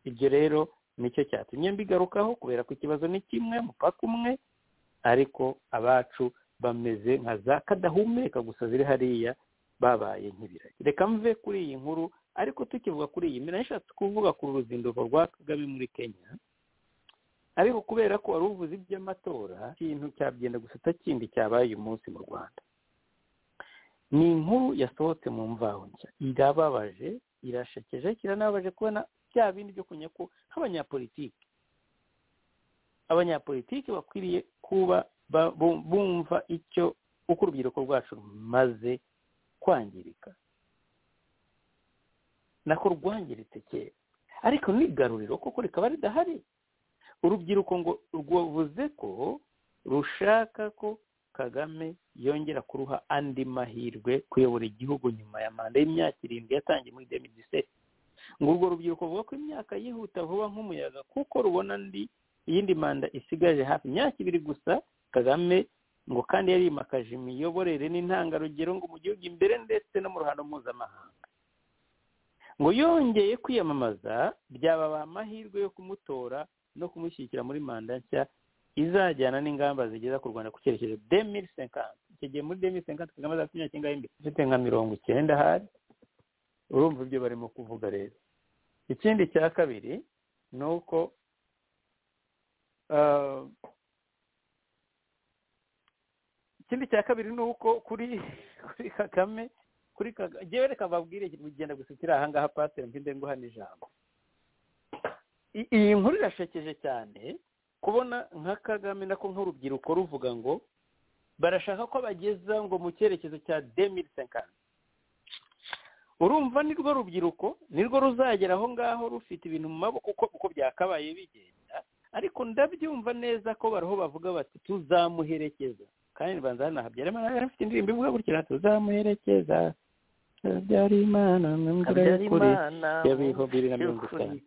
ibyo rero nicyo cyatumye mbigarukaho kubera ko ikibazo ni kimwe mupaka umwe ariko abacu bameze nka za kadahumeka gusa ziri hariya babaye nk'ibiragi reka mve kuri iyi nkuru ariko tukivuga kuri iyi mbere nashatse kuvuga ku ruzinduko rwa kagame muri kenya ariko kubera ko wari uvuze iby'amatora ikintu cyabyenda gusata kindi cyabaye uyu munsi mu rwanda ni inkuru yasohotse mu mvaho nshya irababaje irashekeje kiranababaje kubona bya bindi byo kumenya ko nk'abanyapolitiki abanyapolitiki bakwiriye kuba ba- bu- bumva icyo uko urubyiruko rwacu rumaze kwangirika nako rwangiritse kera ariko n'igaruriro koko rikaba ridahari urubyiruko ngo rwavuze ko rushaka ko kagame yongera kuruha andi mahirwe kuyobora igihugu nyuma ya manda y'imyaka irindwi yatangiye muri demidiseti ngo urwo rubyiruko ruvuga ko imyaka yihuta vuba nk'umuyaga kuko rubona andi iyindi manda isigaje hafi imyaka ibiri gusa kagame ngo kandi yarimakaje imiyoborere n'intangarugero ngo mu gihugu imbere ndetse no mu ruhando mpuzamahanga ngo yongeye kwiyamamaza byababa amahirwe yo kumutora no kumushyigikira muri manda nshya izajyana n'ingamba zigeza ku rwanda ku cyerekezo demiri senkanti icyo gihe muri demiri senkanti kagame azafite imyaka imbere ifite nka mirongo icyenda hari urumva ibyo barimo kuvuga rero ikindi cya kabiri ni uko ah, ikindi cya kabiri ni uko kuri kuri kagame kuri kagame njyewe reka mbabwire bigenda gusukira ahangaha pasiteri mpinde nguhana ijambo I- iyi nkuru irashekeje cyane kubona nka kagame nako nk'urubyiruko ruvuga ngo barashaka ko bageza ngo mu cyerekezo cya demiri senkanti urumva nirwo rubyiruko nirwo ruzagera aho ngaho rufite ibintu mu maboko uko uko byakabaye bigenda ariko ndabyumva neza ko bariho bavuga bati tuzamuherekeza kandi banza hano habyarima nawe afite indirimbo ivuga gutya tuzamuherekeza habyara imana mu mvura y'ukuri ya bihumbi bibiri na mirongo itanu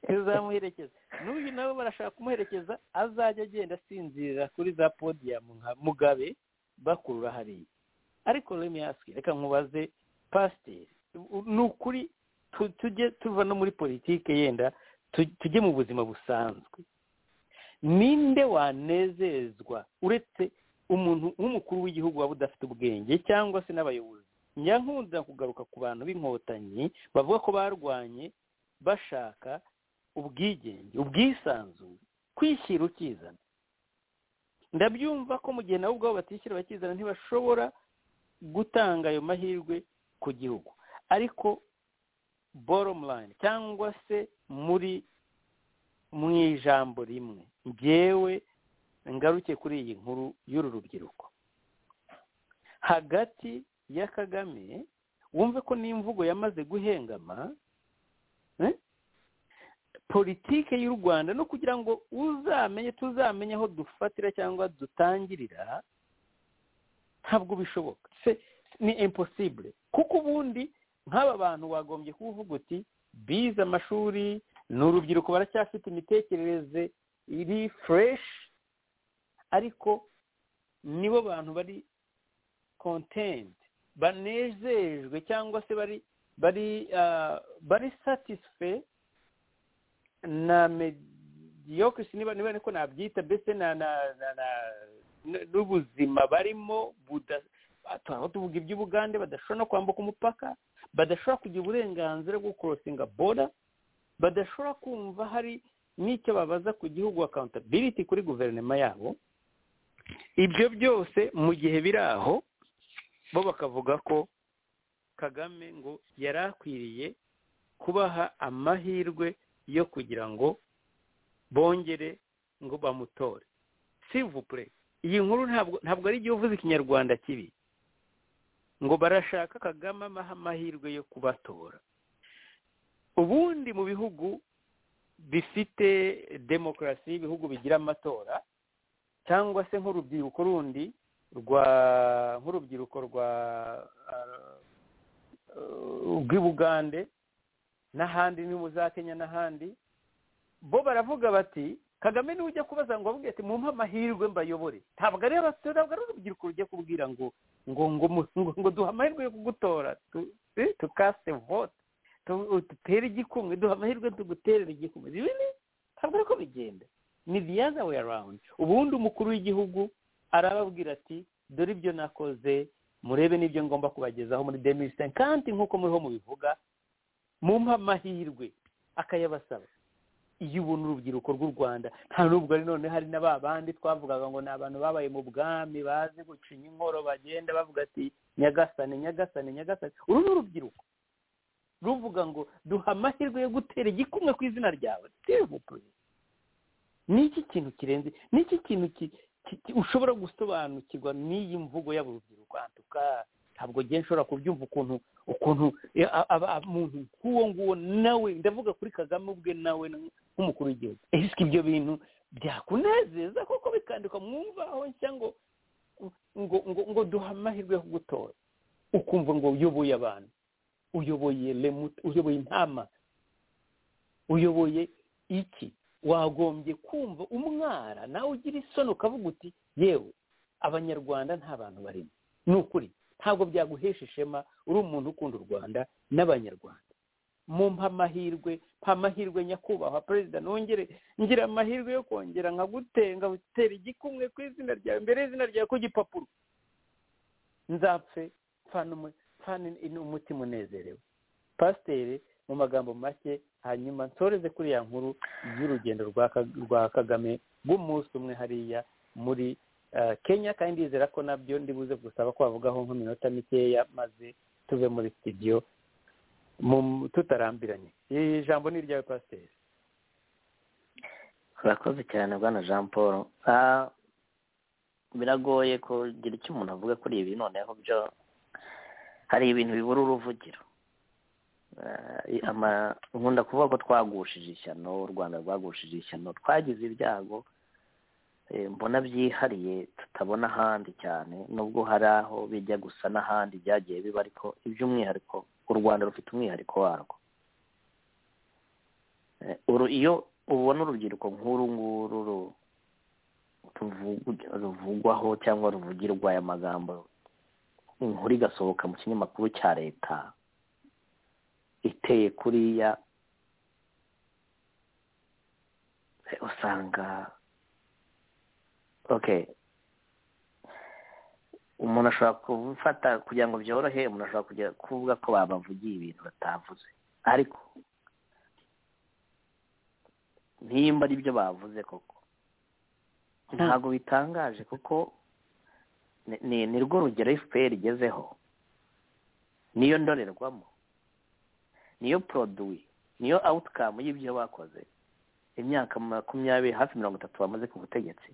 tuzamuherekeza n'uyu nawe barashaka kumuherekeza azajya agenda asinzirira kuri za podiyamu nka mugabe bakurura hariya ariko remiyasike reka nkubaze pasiteri ni ukuri tu- tujye tuva no muri politike yenda tu- tujye mu buzima busanzwe ninde wanezezwa uretse umuntu nk'umukuru w'igihugu waba udafite ubwenge cyangwa se n'abayobozi njya nkunda kugaruka ku bantu b'inkotanyi bavuga ko barwanye bashaka ubwigenge ubwisanzure kwishyira ukizana ndabyumva ko mu gihe nabo ubwabo batishyira bakizana ntibashobora gutanga ayo mahirwe ku gihugu ariko bottom line cyangwa se muri mu ijambo rimwe ngewe ngaruke kuri iyi nkuru y'uru rubyiruko hagati ya kagame wumve ko n'imvugo yamaze guhengama eh? politike y'u rwanda no kugira ngo uzamenye tuzamenye aho dufatira cyangwa dutangirira ntabwo bishoboka Se- ni impossible kuko ubundi nk'aba bantu wagombye kuvuga uti bize amashuri ni urubyiruko baracyafite imitekerereze iri fureshi ariko nibo bantu bari kontenti banejejwe cyangwa se bari bari ah, bari satisfe na mediyokirisi niba niba niko nabyita mbese na na na na- n'ubuzima barimo buda turaba tuvuga iby'ubugande badashobora no kwambuka umupaka badashobora kugira uburenganzira bwo korosinga boda badashobora kumva hari n'icyo babaza ku gihugu accountability kuri guverinoma yabo ibyo byose mu gihe biri aho bo bakavuga ko kagame ngo yari akwiriye kubaha amahirwe yo kugira ngo bongere ngo bamutore sivupure iyi nkuru ntabwo ntabwo ari igihe uvuze ikinyarwanda kibi ngo barashaka kagame amaha amahirwe yo kubatora ubundi mu bihugu bifite demokarasi ibihugu bigira amatora cyangwa se nk'urubyiruko rundi rwa nk'urubyiruko rwa ah, eh, rw'i bugande n'ahandi ni mu za kenya n'ahandi bo baravuga bati kagame niwe ujya kubaza ngo abubwire ati mumpe amahirwe mbayobore ntabwo ari abasore ntabwo ari urubyiruko rugiye kubwira ngo ngo ngo mu- ngo ngo duhe amahirwe yo kugutora tu- eh, tukase vote tu- dutere igikumwe duhe amahirwe tuguterere igikumwe ibi ni ntabwo ari ko bigenda ni the other way around ubundi umukuru w'igihugu arababwira ati dore ibyo nakoze murebe n'ibyo ngomba kubagezaho muri demise kandi nk'uko muriho mubivuga mumpa amahirwe akayabasaba iyo ubona urubyiruko rw'u rwanda nta nubwo ari none hari na ba bandi twavugaga ngo ni abantu babaye mu bwami bazi gucinya inkoro bagenda bavuga ati nyagasane nyagasane nyagasane uru ni urubyiruko ruvuga ngo duha amahirwe yo gutera igikumwe ku izina ryawe devupure ni iki kintu kirenze ni iki kintu ki- ki- ki- ushobora gusobanukirwa n'iyi mvugo y'abo rubyiruko antuka ntabwo ngiye nshobora kubyumva ukuntu ukuntu eh, a- aba- aba- umuntu nk'uwo nguwo nawe ndavuga kuri kagame ubwe nawe nk'umukuru w'igihugu esike ibyo bintu byakunezeza kuko bikandikwa mu mvaho nshya ngo ngo ngo ngo duhe amahirwe yo kugutora ukumva ngo uyoboye abantu uyoboye lemuta uyoboye intama uyoboye iki wagombye kumva umwara nawe ugira isoni ukavuga uti yewe abanyarwanda nta bantu barimo ni ukuri ntabwo byaguhesha ishema uri umuntu ukunda u rwanda n'abanyarwanda mumpa amahirwe mpa amahirwe nyakubahwa perezida nongere ngira amahirwe yo kongera nkagutenga utera igikumwe ku izina ryawe mbere y'izina ryawe ku gipapuro nzapfe mfana umu- mfana in- umutima unezerewe pasiteri mu magambo make hanyuma nsoreze kuri ya nkuru y'urugendo rwa Ka- rwa kagame rw'umunsi umwe hariya muri eh, kenya kandi ndizera ko nabyo ndibuze gusaba kwavugaho nk'iminota mikeya maze tuve muri studio mu- tutarambiranye iri jambo ni iryawe pasiteri urakoze cyane bwana jean paul Ah, biragoye kugira icyo umuntu avuga kuri ibi noneho byo hari ibintu bibura uruvugiro Ah, i- ama- nkunda kuvuga ko twagushije ishyano u rwanda rwagushije ishyano twagize ibyago eh, mbona byihariye tutabona ahandi cyane nubwo hari aho bijya gusa n'ahandi byagiye biba ariko iby'umwihariko u rwanda rufite umwihariko warwo Eh, uru- iyo ubona urubyiruko nk'uru nguru ru- ruvugu- ruvugwaho cyangwa ruvugirwa aya magambo inkuru igasohoka mu kinyamakuru cya leta iteye kuriya eh, usanga okay umuntu ashobora gufata kugira ngo byorohe umuntu ashobora kujya kuvuga ko babavugiye ibintu batavuze ariko nimba ari byo bavuze koko ntabwo bitangaje kuko ni- ni ni rwo rugero fpr igezeho niyo ndorerwamo niyo poroduwi niyo awutikamu y'ibyo bakoze imyaka makumyabiri hafi mirongo itatu bamaze ku butegetsi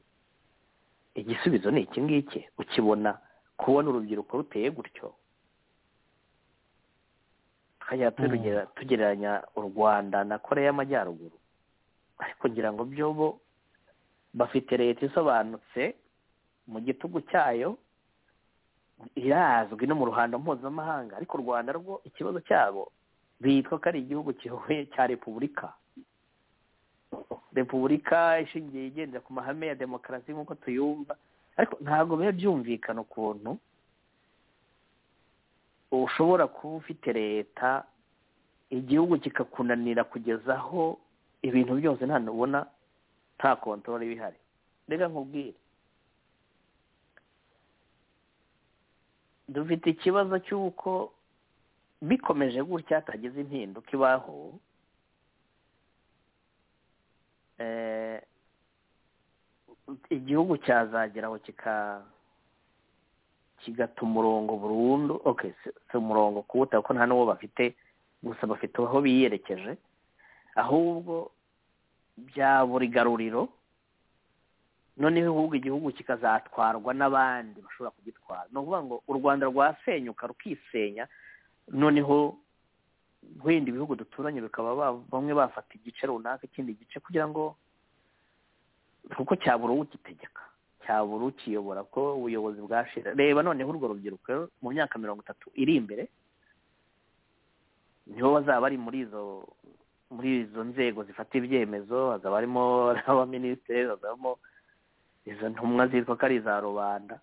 igisubizo ni iki ngiki ukibona kubona urubyiruko ruteye gutyo tukajya turugera- tugereranya u rwanda na koreya y'amajyaruguru ariko ngira ngo byo bo bafite leta isobanutse mu gitugu cyayo irazwi no mu ruhando mpuzamahanga ariko u rwanda rwo ikibazo cyabo bitwa ko ari igihugu kihuye cya repubulika repubulika ishingiye igendera ku mahame ya demokarasi nk'uko tuyumva ariko ntabwo biba byumvikana ukuntu ushobora kuba ufite leta igihugu kikakunanira kugeza aho ibintu byose nta ubona nta kontorora iba ihari reka nkubwire dufite ikibazo cy'uko bikomeje gutya hatagize impinduka ibaho eh, igihugu cyazagera aho kika kigata umurongo burundu okay si- si umurongo kuwuta kuko nta n'uwo bafite gusa bafite aho biyerekeje ahubwo bya buri garuriro noneho ahubwo igihugu kikazatwarwa n'abandi bashobora kugitwara ni ukuvuga ngo u rwanda rwasenyuka rukisenya noneho wenda ibihugu duturanye bikaba ba- bamwe bafata igice runaka ikindi gice kugira ngo kuko cyabura uwugitegeka cyabura ukiyobora ko ubuyobozi bwashira reba noneho urwo rubyiruko mu myaka mirongo itatu iri imbere nibo bazaba bari muri izo muri izo nzego zifata ibyemezo hazaba harimo n'abaminisitiri hazabamo izo ntumwa zitwa ko ari iza rubanda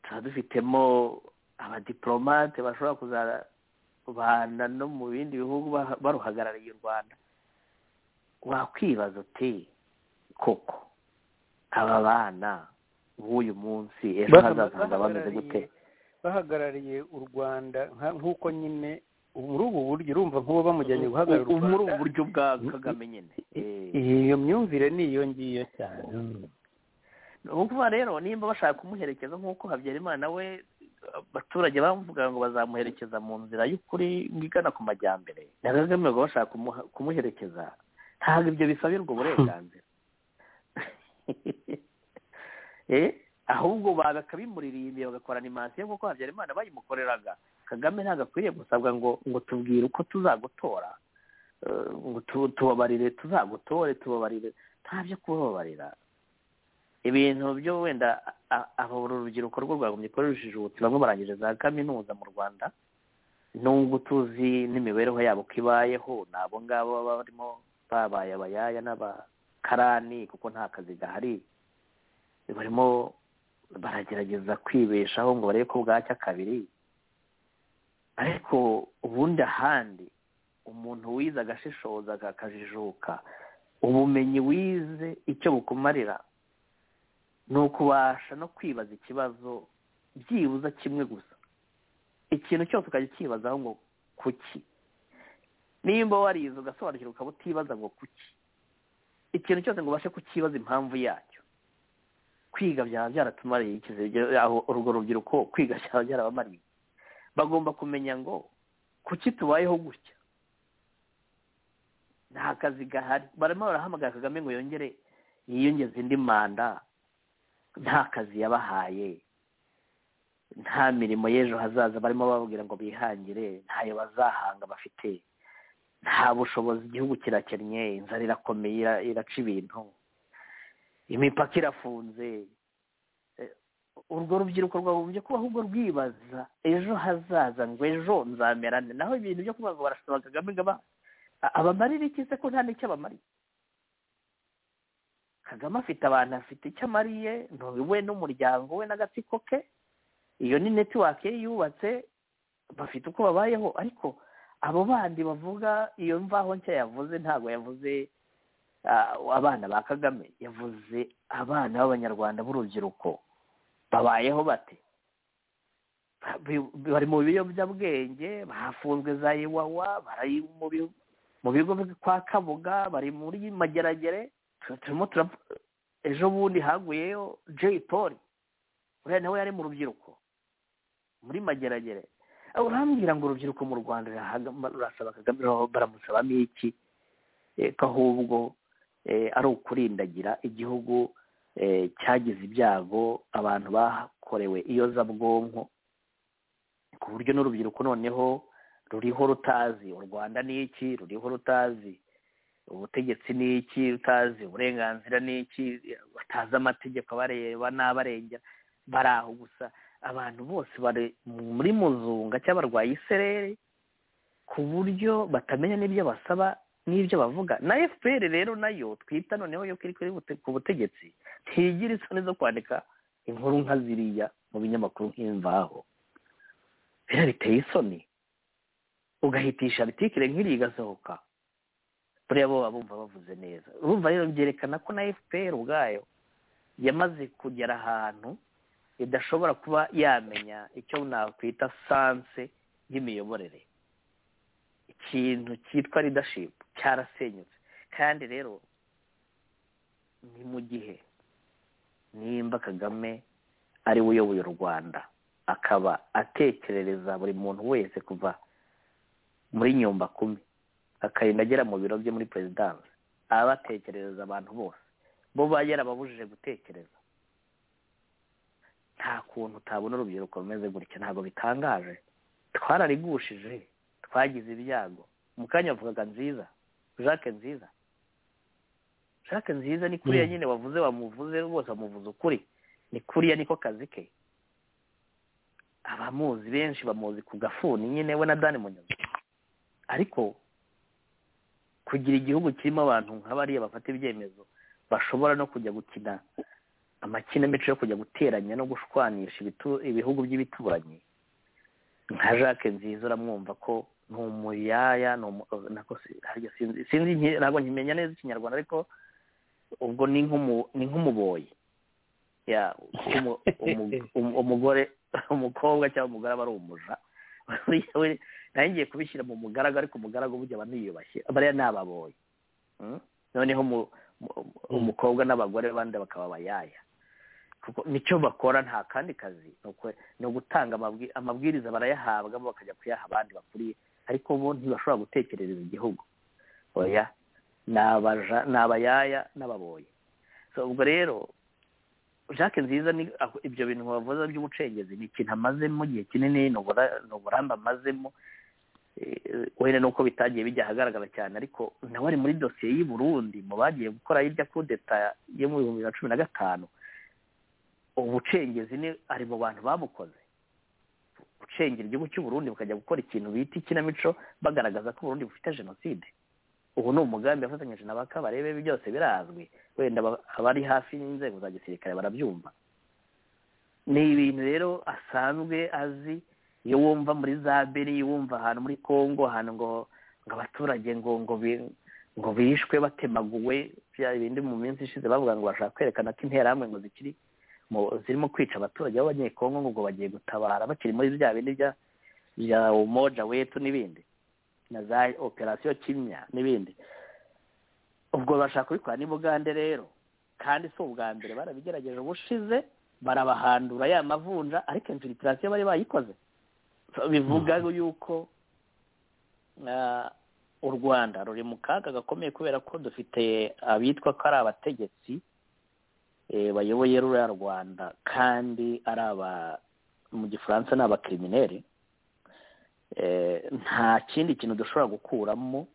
tuba dufitemo abadiporomate bashobora kuzabana no mu bindi bihugu ba- baruhagarariye u rwanda wakwibaza uti koko aba bana b'uyu munsi ejo Bakaba hazaza hazaba bameze gute bahagarariye u rwanda nka- nk'uko nyine muri ubu buryo urumva nk'ubu bamujyanye guhagarara u U- muri ubu rwanda buryo bwa kagame nyine Eh. iyo myumvire ni iyo ngiyo cyane ni ukuvuga rero nimba bashaka kumuherekeza nk'uko habyarimana we abaturage bamuvuga ngo bazamuherekeza mu nzira y'ukuri igana ku majyambere na kagame ngo bashaka kumuha- kumuherekeza ntabwo ibyo bisabirwa uburenganzira Eh, ahubwo bakabimuririmbiye bagakora animasiyo nk'uko habyarimana bayimukoreraga kagame ntabwo akwiriye gusabwa ngo ngo tubwire uko tuzagutora Eh, ngo tu- tubabarire tuzagutore tubabarire nta byo kubabarira ibintu byo wenda a- a- aba uru rubyiruko rwo rwagombye kuba rujijutse bamwe barangije za kaminuza mu rwanda nubwo tuzi n'imibereho yabo ko ibayeho ni abo ngabo baba barimo babaye abayaya n'abakarani kuko nta kazi gahari barimo baragerageza kwibeshaho ngo barebe ko bwacya kabiri ariko ubundi ahandi umuntu wize agashishoza akajijuka ubumenyi wize icyo bukumarira ni ukubasha no kwibaza ikibazo byibuza kimwe gusa ikintu cyose ukajya ukibazaho ngo kuki nimba warize ugasobanukirwa ukaba utibaza ngo kuki ikintu cyose ngo ubashe kukibaza impamvu yacyo kwiga byaba byaratumariye iki se? Ibyo- aho urwo rubyiruko kwiga byaba byarabamariye bagomba kumenya ngo kuki tubayeho gutya nta kazi gahari barimo barahamagara kagame ngo yongere yiyongeze indi manda nta kazi yabahaye nta mirimo y'ejo hazaza barimo bababwira ngo bihangire ntayo bazahanga bafite nta bushobozi igihugu kirakennye inzara irakomeye ira- iraca ibintu imipaka irafunze Eh, urwo rubyiruko rwagombye kuba ahubwo rwibaza ejo hazaza ngo ejo nzamera nde naho ibintu byo kuvuga ngo barasaba kagame ngo aba- a- abamarire iki se ko nta n'icyo abamariye kagame afite abantu afite icyo amariye ni we n'umuryango we n'agatsiko ke iyo ni netiwake ye yubatse bafite uko babayeho ariko abo bandi bavuga iyo mvaho nshya yavuze ntabwo yavuze ah, abana ba kagame yavuze abana b'abanyarwanda b'urubyiruko babayeho bate Bi- bari mu biyobyabwenge bafunzwe za iwawa bari mu bi- mu bigo byo kwa kabuga bari muri mageragere tu- turimo turapfa ejo bundi haguyeyo jay paul uriya nawe yari mu rubyiruko muri mageragere Ah, urambwira ngo urubyiruko mu rwanda rurahaga- rurasaba kagame ruraho baramusabamo iki Eh, ko ahubwo eh, ari ukurindagira igihugu eh, cyagize ibyago abantu bakorewe iyozabwonko ku buryo n'urubyiruko noneho ruriho rutazi u rwanda ni iki ruriho rutazi ubutegetsi ni iki utazi uburenganzira ni iki batazi amategeko abareba n'abarengera bari aho gusa abantu bose bari muri muzunga cyangwa barwaye isereri ku buryo batamenya n'ibyo basaba n'ibyo bavuga na fpr rero nayo twita noneho yo kuri kuri bute- ku butegetsi ntigira isoni zo kwandika inkuru nka ziriya mu binyamakuru nk'imvaho biriya biteye isoni ugahitisha artikire nk'iriya igasohoka buriya bo baba bumva bavuze neza urumva rero byerekana ko na fpr ubwayo yamaze kugera ahantu idashobora kuba yamenya icyo nakwita sanse y'imiyoborere ikintu cyitwa leadership cyarasenyutse kandi rero ni mu gihe nimba kagame ari we uyoboye u rwanda akaba atekerereza buri muntu wese kuva muri nyumba kumi akarinda agera mu biro bye muri perezidanse aba atekerereza abantu bose bo ba yarababujije gutekereza nta kuntu utabona urubyiruko rumeze gutya ntabwo bitangaje twararigushije twagize ibyago mu kanya wavugaga nziza jacques nziza jacques nziza ni kuriya Mm. nyine wavuze wamuvuze bose bamuvuze ukuri ni kuriya niko kazi ke abamuzi benshi bamuzi ku gafuni nyine we na dani munyuzi ariko kugira igihugu kirimo abantu nk'abariya bafata ibyemezo bashobora no kujya gukina amakinamico yo kujya guteranya no gushwanisha ibitu- ibihugu by'ibituranyi nka jacques nziza uramwumva ko ni umuyaya ni umu- nako si- harya sinzi- sinzi nki- ntabwo nkimenya neza ikinyarwanda ariko ubwo ni nk'umu- ni nk'umuboyi Ya, umu- umu- umu- umugore umukobwa cyangwa umugore aba ari umuja we ngiye kubishyira mu mugaragu ariko umugaragu burya aba niyubashye bariya ni ababoyi Mm? noneho mu- mu- umukobwa n'abagore bandi bakaba abayaya kuko nicyo bakora nta kandi kazi ni uku- ni ugutanga amabwi- amabwiriza barayahabwa bo bakajya kuyaha abandi bakuriye ariko bo ntibashobora gutekerereza igihugu oya ni abaja- ni abayaya n'ababoyi so ubwo rero jacques nziza ni aho- ibyo bintu wavuze by'ubucengezi ni ikintu amazemo igihe kinini ni ubura- ni uburambe amazemo Eh, wenda nuko bitagiye bijya ahagaragara cyane ariko nawe ari muri dosiye y'i Burundi mu bagiye gukora hirya kudeta yo mu bihumbi bibiri na cumi na gatanu ubucengezi ni ari mu bantu babukoze gucengera igihugu cy'u Burundi bukajya gukora ikintu bita ikinamico bagaragaza ko Burundi bufite jenoside ubu ni umugambi yafatanyije na ba Kabarebe ibi byose birazwi wenda aba- abari hafi n'inzego za gisirikare barabyumva ni ibintu rero asanzwe azi iyo wumva muri za beri wumva ahantu muri congo ahantu ngo ngo abaturage ngo ngo bi- ngo bishwe batemaguwe bya bindi mu minsi ishize bavuga ngo bashaka kwerekana ko interahamwe ngo zikiri mu- zirimo kwica abaturage b'abanyekongo ngo ngo bagiye gutabara bakiri muri bya bindi bya bya umoja wetu n'ibindi na za operasiyo kimya n'ibindi ubwo bashaka kubikora n'ibugande rero kandi si ubwa mbere barabigerageje ubushize barabahandura ya mavunja ariko infilitasiyo bari bayikoze bivuga yuko ah, u rwanda ruri mu kaga gakomeye kubera ko dufite abitwa ko ari abategetsi eh, bayoboye ruriya rwanda kandi ari aba mu gifaransa ni abakirimineri Eh, nta kindi kintu dushobora gukuramo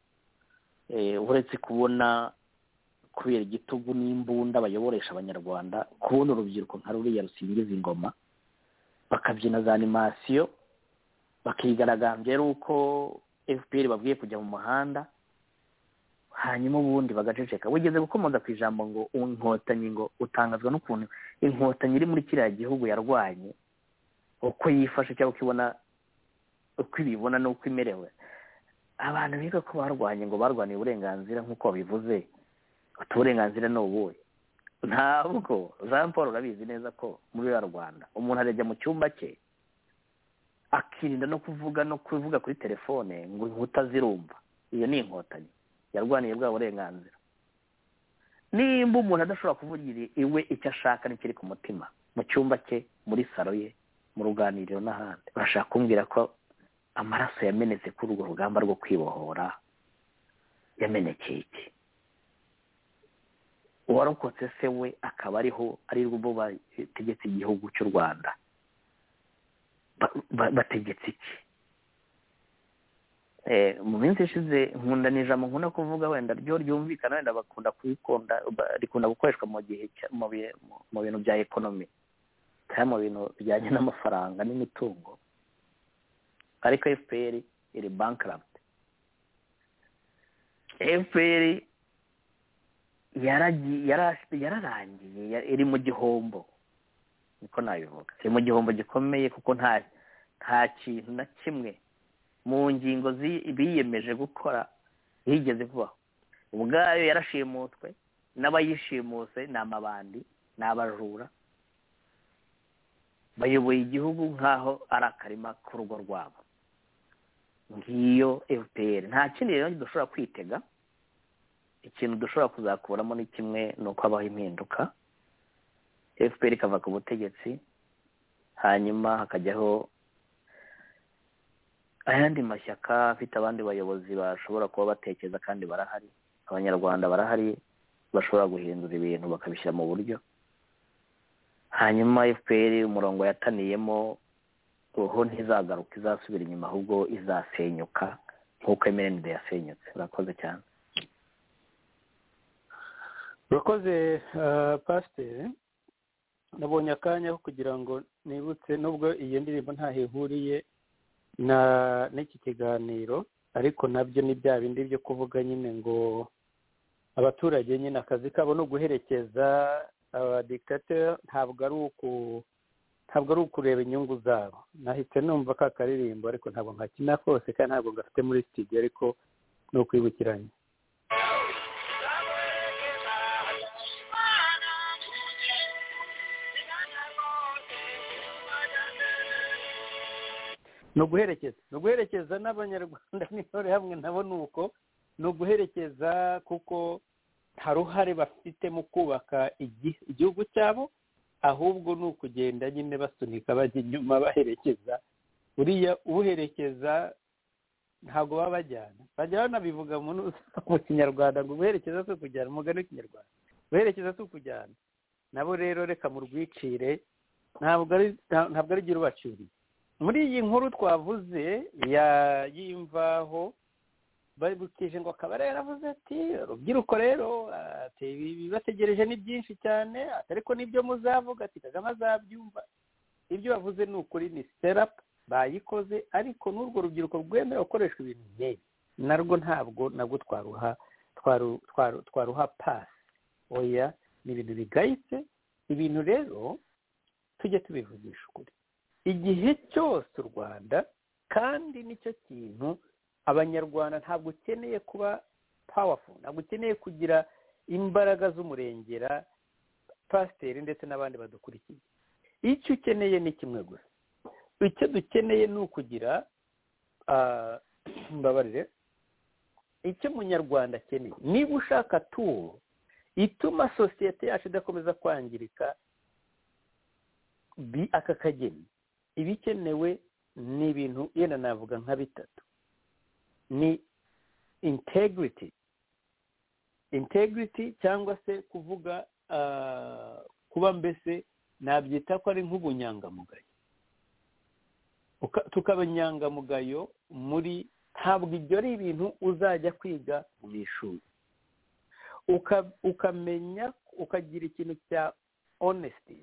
eh, uretse kubona kubera igitugu n'imbunda bayoboresha abanyarwanda kubona urubyiruko nka ruriya rusingiza ingoma bakabyina za animasiyo bakigaragambya ari uko fpr babwiye kujya mu muhanda hanyuma ubundi bagaceceka wigeze gukomoza ku ijambo ngo inkotanyi ngo utangazwa n'ukuntu inkotanyi iri muri kiriya gihugu yarwanye uko yifashe cyangwa uko ibona uko ibibona n'uko imerewe abantu biga ko barwanye ngo barwaniye uburenganzira nk'uko babivuze uti uburenganzira ni ubuhe ntabwo jean paul urabizi neza ko muri ruriya rwanda umuntu arajya mu cyumba cye akirinda no kuvuga no kuvuga kuri telefone ngo inkuta zirumva iyo ni inkotanyi yarwaniye bwa burenganzira nimba umuntu adashobora kuvugira iwe icyo ashaka n'ikiri ku mutima mu cyumba cye muri saro ye mu ruganiriro n'ahandi bashaka kumbwira ko amaraso yamenetse kuri urwo rugamba rwo kwibohora yamenekeye iki uwarokotse se we akaba ariho ari rwo bategetse igihugu cy'u rwanda ba- ba- bategetse iki Eh, mu minsi ishize nkunda ni ijambo nkunda kuvuga wenda ryo ryumvikana wenda bakunda kubikunda ba- rikunda gukoreshwa mu gihe cya- mu bihe- mu- mu bintu bya ekonomi cyangwa mu bintu bijyanye n'amafaranga n'imitungo ariko fpr iri bankrupt fpr yaragi- yara- yararangiye ya- iri mu gihombo niko nabivuga iri mu gihombo gikomeye kuko nta nta kintu na kimwe mu ngingo zi- biyemeje gukora yigeze kubaho ubwayo yarashimutswe n'abayishimuse ni amabandi ni abajura bayoboye igihugu nk'aho ari akarima k'urugo rwabo ngiyo fpr nta kindi rero dushobora kwitega ikintu dushobora kuzakuramo ni kimwe ni uko habaho impinduka fpr ikava ku butegetsi hanyuma hakajyaho ayandi mashyaka afite abandi bayobozi bashobora kuba batekereza kandi barahari abanyarwanda barahari bashobora guhindura ibintu bakabishyira mu buryo hanyuma fpr umurongo yataniyemo uho ntizagaruka izasubira inyuma ahubwo izasenyuka nk'uko mrnd yasenyutse urakoze cyane urakoze pasiteri nabonye akanya ko kugira ngo nibutse nubwo iyo ndirimbo ntaho ihuriye na n'iki kiganiro ariko nabyo ni bya bindi byo kuvuga nyine ngo abaturage nyine akazi kabo ni uguherekeza abadikateri ntabwo ari uku ntabwo ari ukureba inyungu zabo nahise numva ka karirimbo ariko ntabwo nkakina kose kandi ntabwo gafite muri studio ariko ni ukwibukiranya ni uguherekeza ni uguherekeza n'abanyarwanda n'intore hamwe nabo ni uko ni uguherekeza kuko nta ruhare bafite mu kubaka igi- igihugu cyabo ahubwo ni ukugenda nyine basunika bajya inyuma baherekeza buriya ubuherekeza ntabwo baba bajyana bajya banabivuga mu nu- mu kinyarwanda ngo ubuherekeza si ukujyana umugani w'ikinyarwanda ubuherekeza si ukujyana nabo rero reka mu rwicire ntabwo ari nta- ntabwo ari igira ubacuriye muri iyi nkuru twavuze ya y'imvaho babukije ngo akaba rero avuze ati urubyiruko rero ati ibibategereje ni byinshi cyane ati ariko nibyo muzavuga ati kagame azabyumva ibyo bavuze ni ukuri ni serapu bayikoze ariko n'urwo rubyiruko rwemera gukoreshwa ibintu nk'ibi narwo ntabwo nabwo twaruha twaru- twaru- twaruha pasi oya ni ibintu bigayitse ibintu rero tujye tubivugisha ukuri igihe cyose u rwanda kandi nicyo kintu abanyarwanda ntabwo ukeneye kuba powerful ntabwo ukeneye kugira imbaraga z'umurengera pasiteri ndetse n'abandi badukurikiye icyo ukeneye ni kimwe gusa icyo dukeneye ni ukugira ah, mbabarire icyo umunyarwanda akeneye niba ushaka tuwo ituma sosiyete yacu idakomeza kwangirika bi- aka kageni ibikenewe ni ibintu yenda navuga nka bitatu ni integrity integrity cyangwa se kuvuga ah, kuba mbese nabyita ko ari nk'ubunyangamugayo Uka- tukaba inyangamugayo muri ntabwo ibyo ari ibintu uzajya kwiga mu ishuri Uka- ukamenya ukagira ikintu cya honesty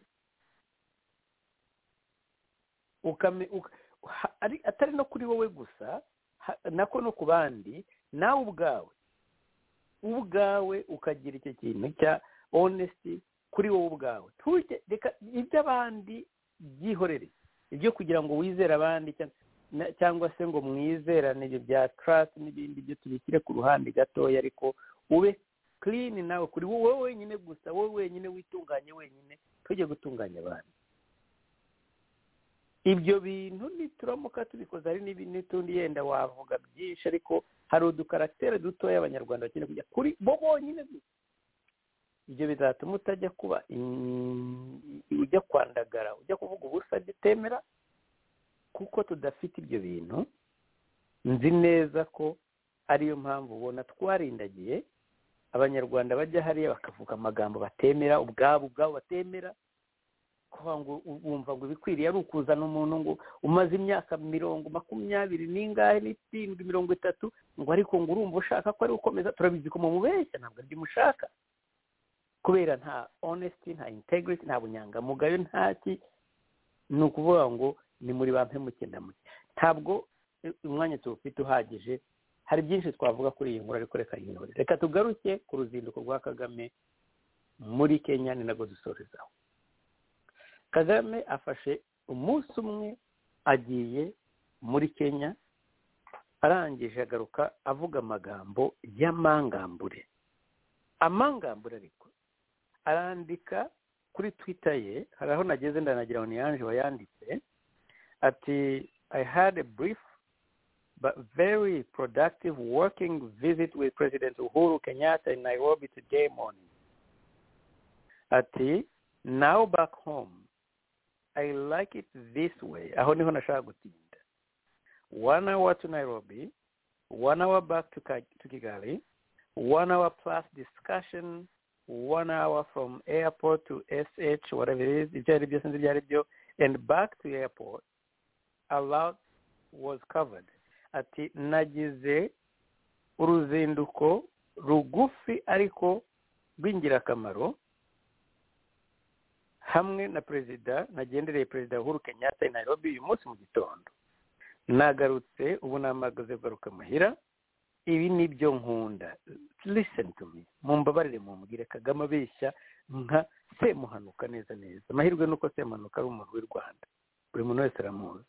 ukame, uka, ha- ari, atari no kuri wowe gusa ha- nako no ku bandi nawe ubwawe ubwawe ukagira icyo kintu cya honesty kuri wowe ubwawe Ntujye- reka iby'abandi byihorere ibyo kugira ngo wizere abandi cyangwa- na- cyangwa se ngo mwizerane ibyo bya trust n'ibindi byo tubishyire ku ruhande gatoya ariko ube clean nawe kuri wowe wenyine gusa wowe wenyine witunganye wenyine tujye gutunganya abandi ibyo bintu nituramuka tubikoze hari n'ibi- n'utundi yenda wavuga byinshi ariko hari udukaraciteri dutoya abanyarwanda bakeneye kujya kuri bo bonyine gusa ibyo bizatuma utajya kuba in- ujya kwandagara ujya kuvuga ubusa utemera kuko tudafite ibyo bintu nzi neza ko ariyo mpamvu ubona twarindagiye abanyarwanda bajya hariya bakavuga amagambo batemera ubwabo ubwabo batemera kuvuga ngo u- wumva ngo ibikwiriye ari ukuzana umuntu ngo umaze imyaka mirongo makumyabiri n'ingahe n'irindwi mirongo itatu ngo ariko ngo urumva ushaka ko ari ukomeza turabizi ko mumubeshya ntabwo aribyo mushaka kubera nta honesty nta integrity nta bunyangamugayo nta ki ni ukuvuga ngo ni muri ba mpemuke ndamuke ntabwo eh, umwanya tuwufite uhagije hari byinshi twavuga kuri iyi nkuru ariko reka yihore reka tugaruke ku ruzinduko rwa kagame muri kenya ni nabwo dusorezaho kagame afashe umunsi umwe agiye muri kenya arangije agaruka avuga amagambo y'amangambure amangambure ariko arandika kuri twitter ye hari aho nageze ndanagira ngo ni yanje wayanditse ati i had a brief but very productive working visit with president uhuru kenyatta in nairobi today morning ati now back home I like it this way aho niho nashaka gutinda one hour to Nairobi one hour back to, Ka- to Kigali one hour plus discussion one hour from airport to SH whatever it is ibyo ari byo sinzi ibyo ari byo and back to airport a lot was covered ati nagize uruzinduko rugufi ariko rw'ingirakamaro hamwe na perezida nagendereye perezida uhuru kenyatta i nairobi uyu munsi mu gitondo nagarutse ubu namagaze garuka muhira ibi ni byo nkunda listen to me mumbabarire mumbwire kagame abeshya nka semuhanuka neza neza amahirwe ni uko semuhanuka ari umuntu w'i rwanda buri muntu wese aramuzi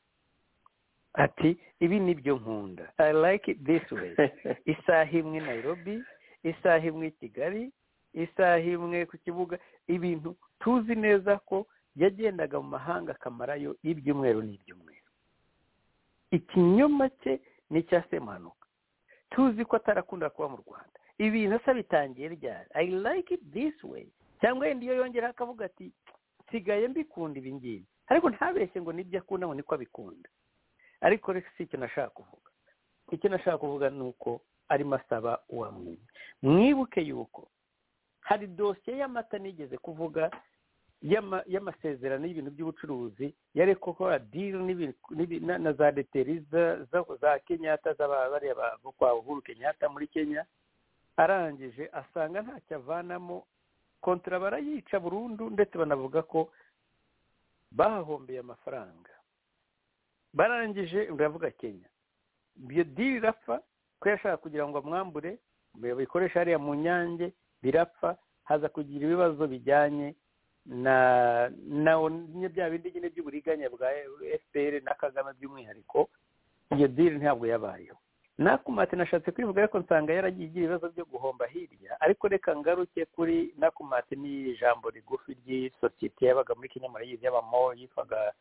ati ibi ni byo nkunda i like it this way isaha imwe i nairobi isaha imwe i kigali isaha imwe ku kibuga ibintu tuzi neza ko yagendaga mu mahanga akamarayo ibyumweru n'ibyumweru ikinyoma cye ni icya semuhanuka tuzi ko atarakunda kuba mu rwanda ibintu asa bitangiye ryari i like it this way cyangwa yenda iyo yongeraho akavuga ati nsigaye mbikunda ibi ngibi ariko ntabeshye ngo nibyo akunda ngo niko abikunda ariko reka si icyo nashaka kuvuga icyo nashaka kuvuga ni uko arimo asaba uwamwiye mwibuke yuko hari dosiye y'amata nigeze kuvuga y'ama- y'amasezerano y'ibintu by'ubucuruzi yari gukora diri na za deteri za- za- za kenyatta z'abariya bo kwa uhuru kenyatta muri kenya arangije asanga ntacyo avanamo kontara barayica burundu ndetse banavuga ko bahahombeye amafaranga barangije baravuga kenya iyo diri irapfa ko yashaka kugira ngo amwambure bikoresha hariya mu nyange birapfa haza kugira ibibazo bijyanye na na na bya bindi nyine by'uburiganya bwa fpr na kagame by'umwihariko iyo diri ntabwo yabayeho nakumate nashatse kwivuga ariko nsanga yaragiye igira ibibazo byo guhomba hirya ariko reka ngaruke kuri nakumate ni ijambo rigufi ry'isosiyete yabaga muri kenya murayizi y'abamo yitwaga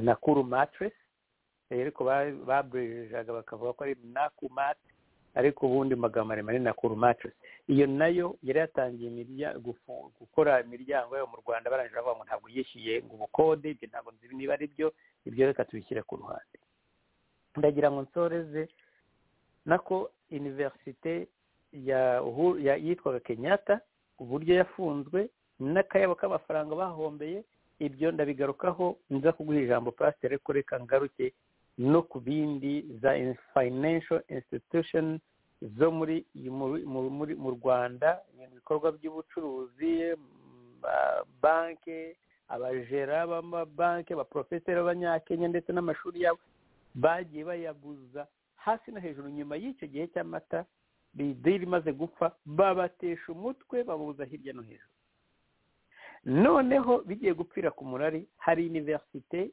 nakuru matiresi ariko ba- babrejaga bakavuga ko ari nakumate ariko ubundi mu magambo maremare ni nakuru matiresi iyo nayo yari yatangiye imirya- gufu- gukora imiryango yayo mu rwanda barangije bavuga ngo ntabwo yishyuye ngo ubukode ibyo ntabwo nzi niba ari byo ibyo reka tubishyire ku ruhande ndagira ngo nsoreze nako iniverisite ya Uhu- ya- yitwaga kenyatta uburyo yafunzwe n'akayabo k'amafaranga bahombeye ibyo ndabigarukaho nza kuguha ijambo pasiteri ariko reka ngaruke no ku bindi za financial institution zo muri muri- muri- muri- mu rwanda ibintu bikorwa by'ubucuruzi ba- banke abajera b'amabanke abaporofeseri b'abanyakenya ndetse n'amashuri yabo bagiye bayaguza hasi no hejuru nyuma y'icyo gihe cy'amata bidiri imaze gupfa babatesha umutwe babuza hirya no hejuru noneho bigiye gupfira ku murari hari iniverisite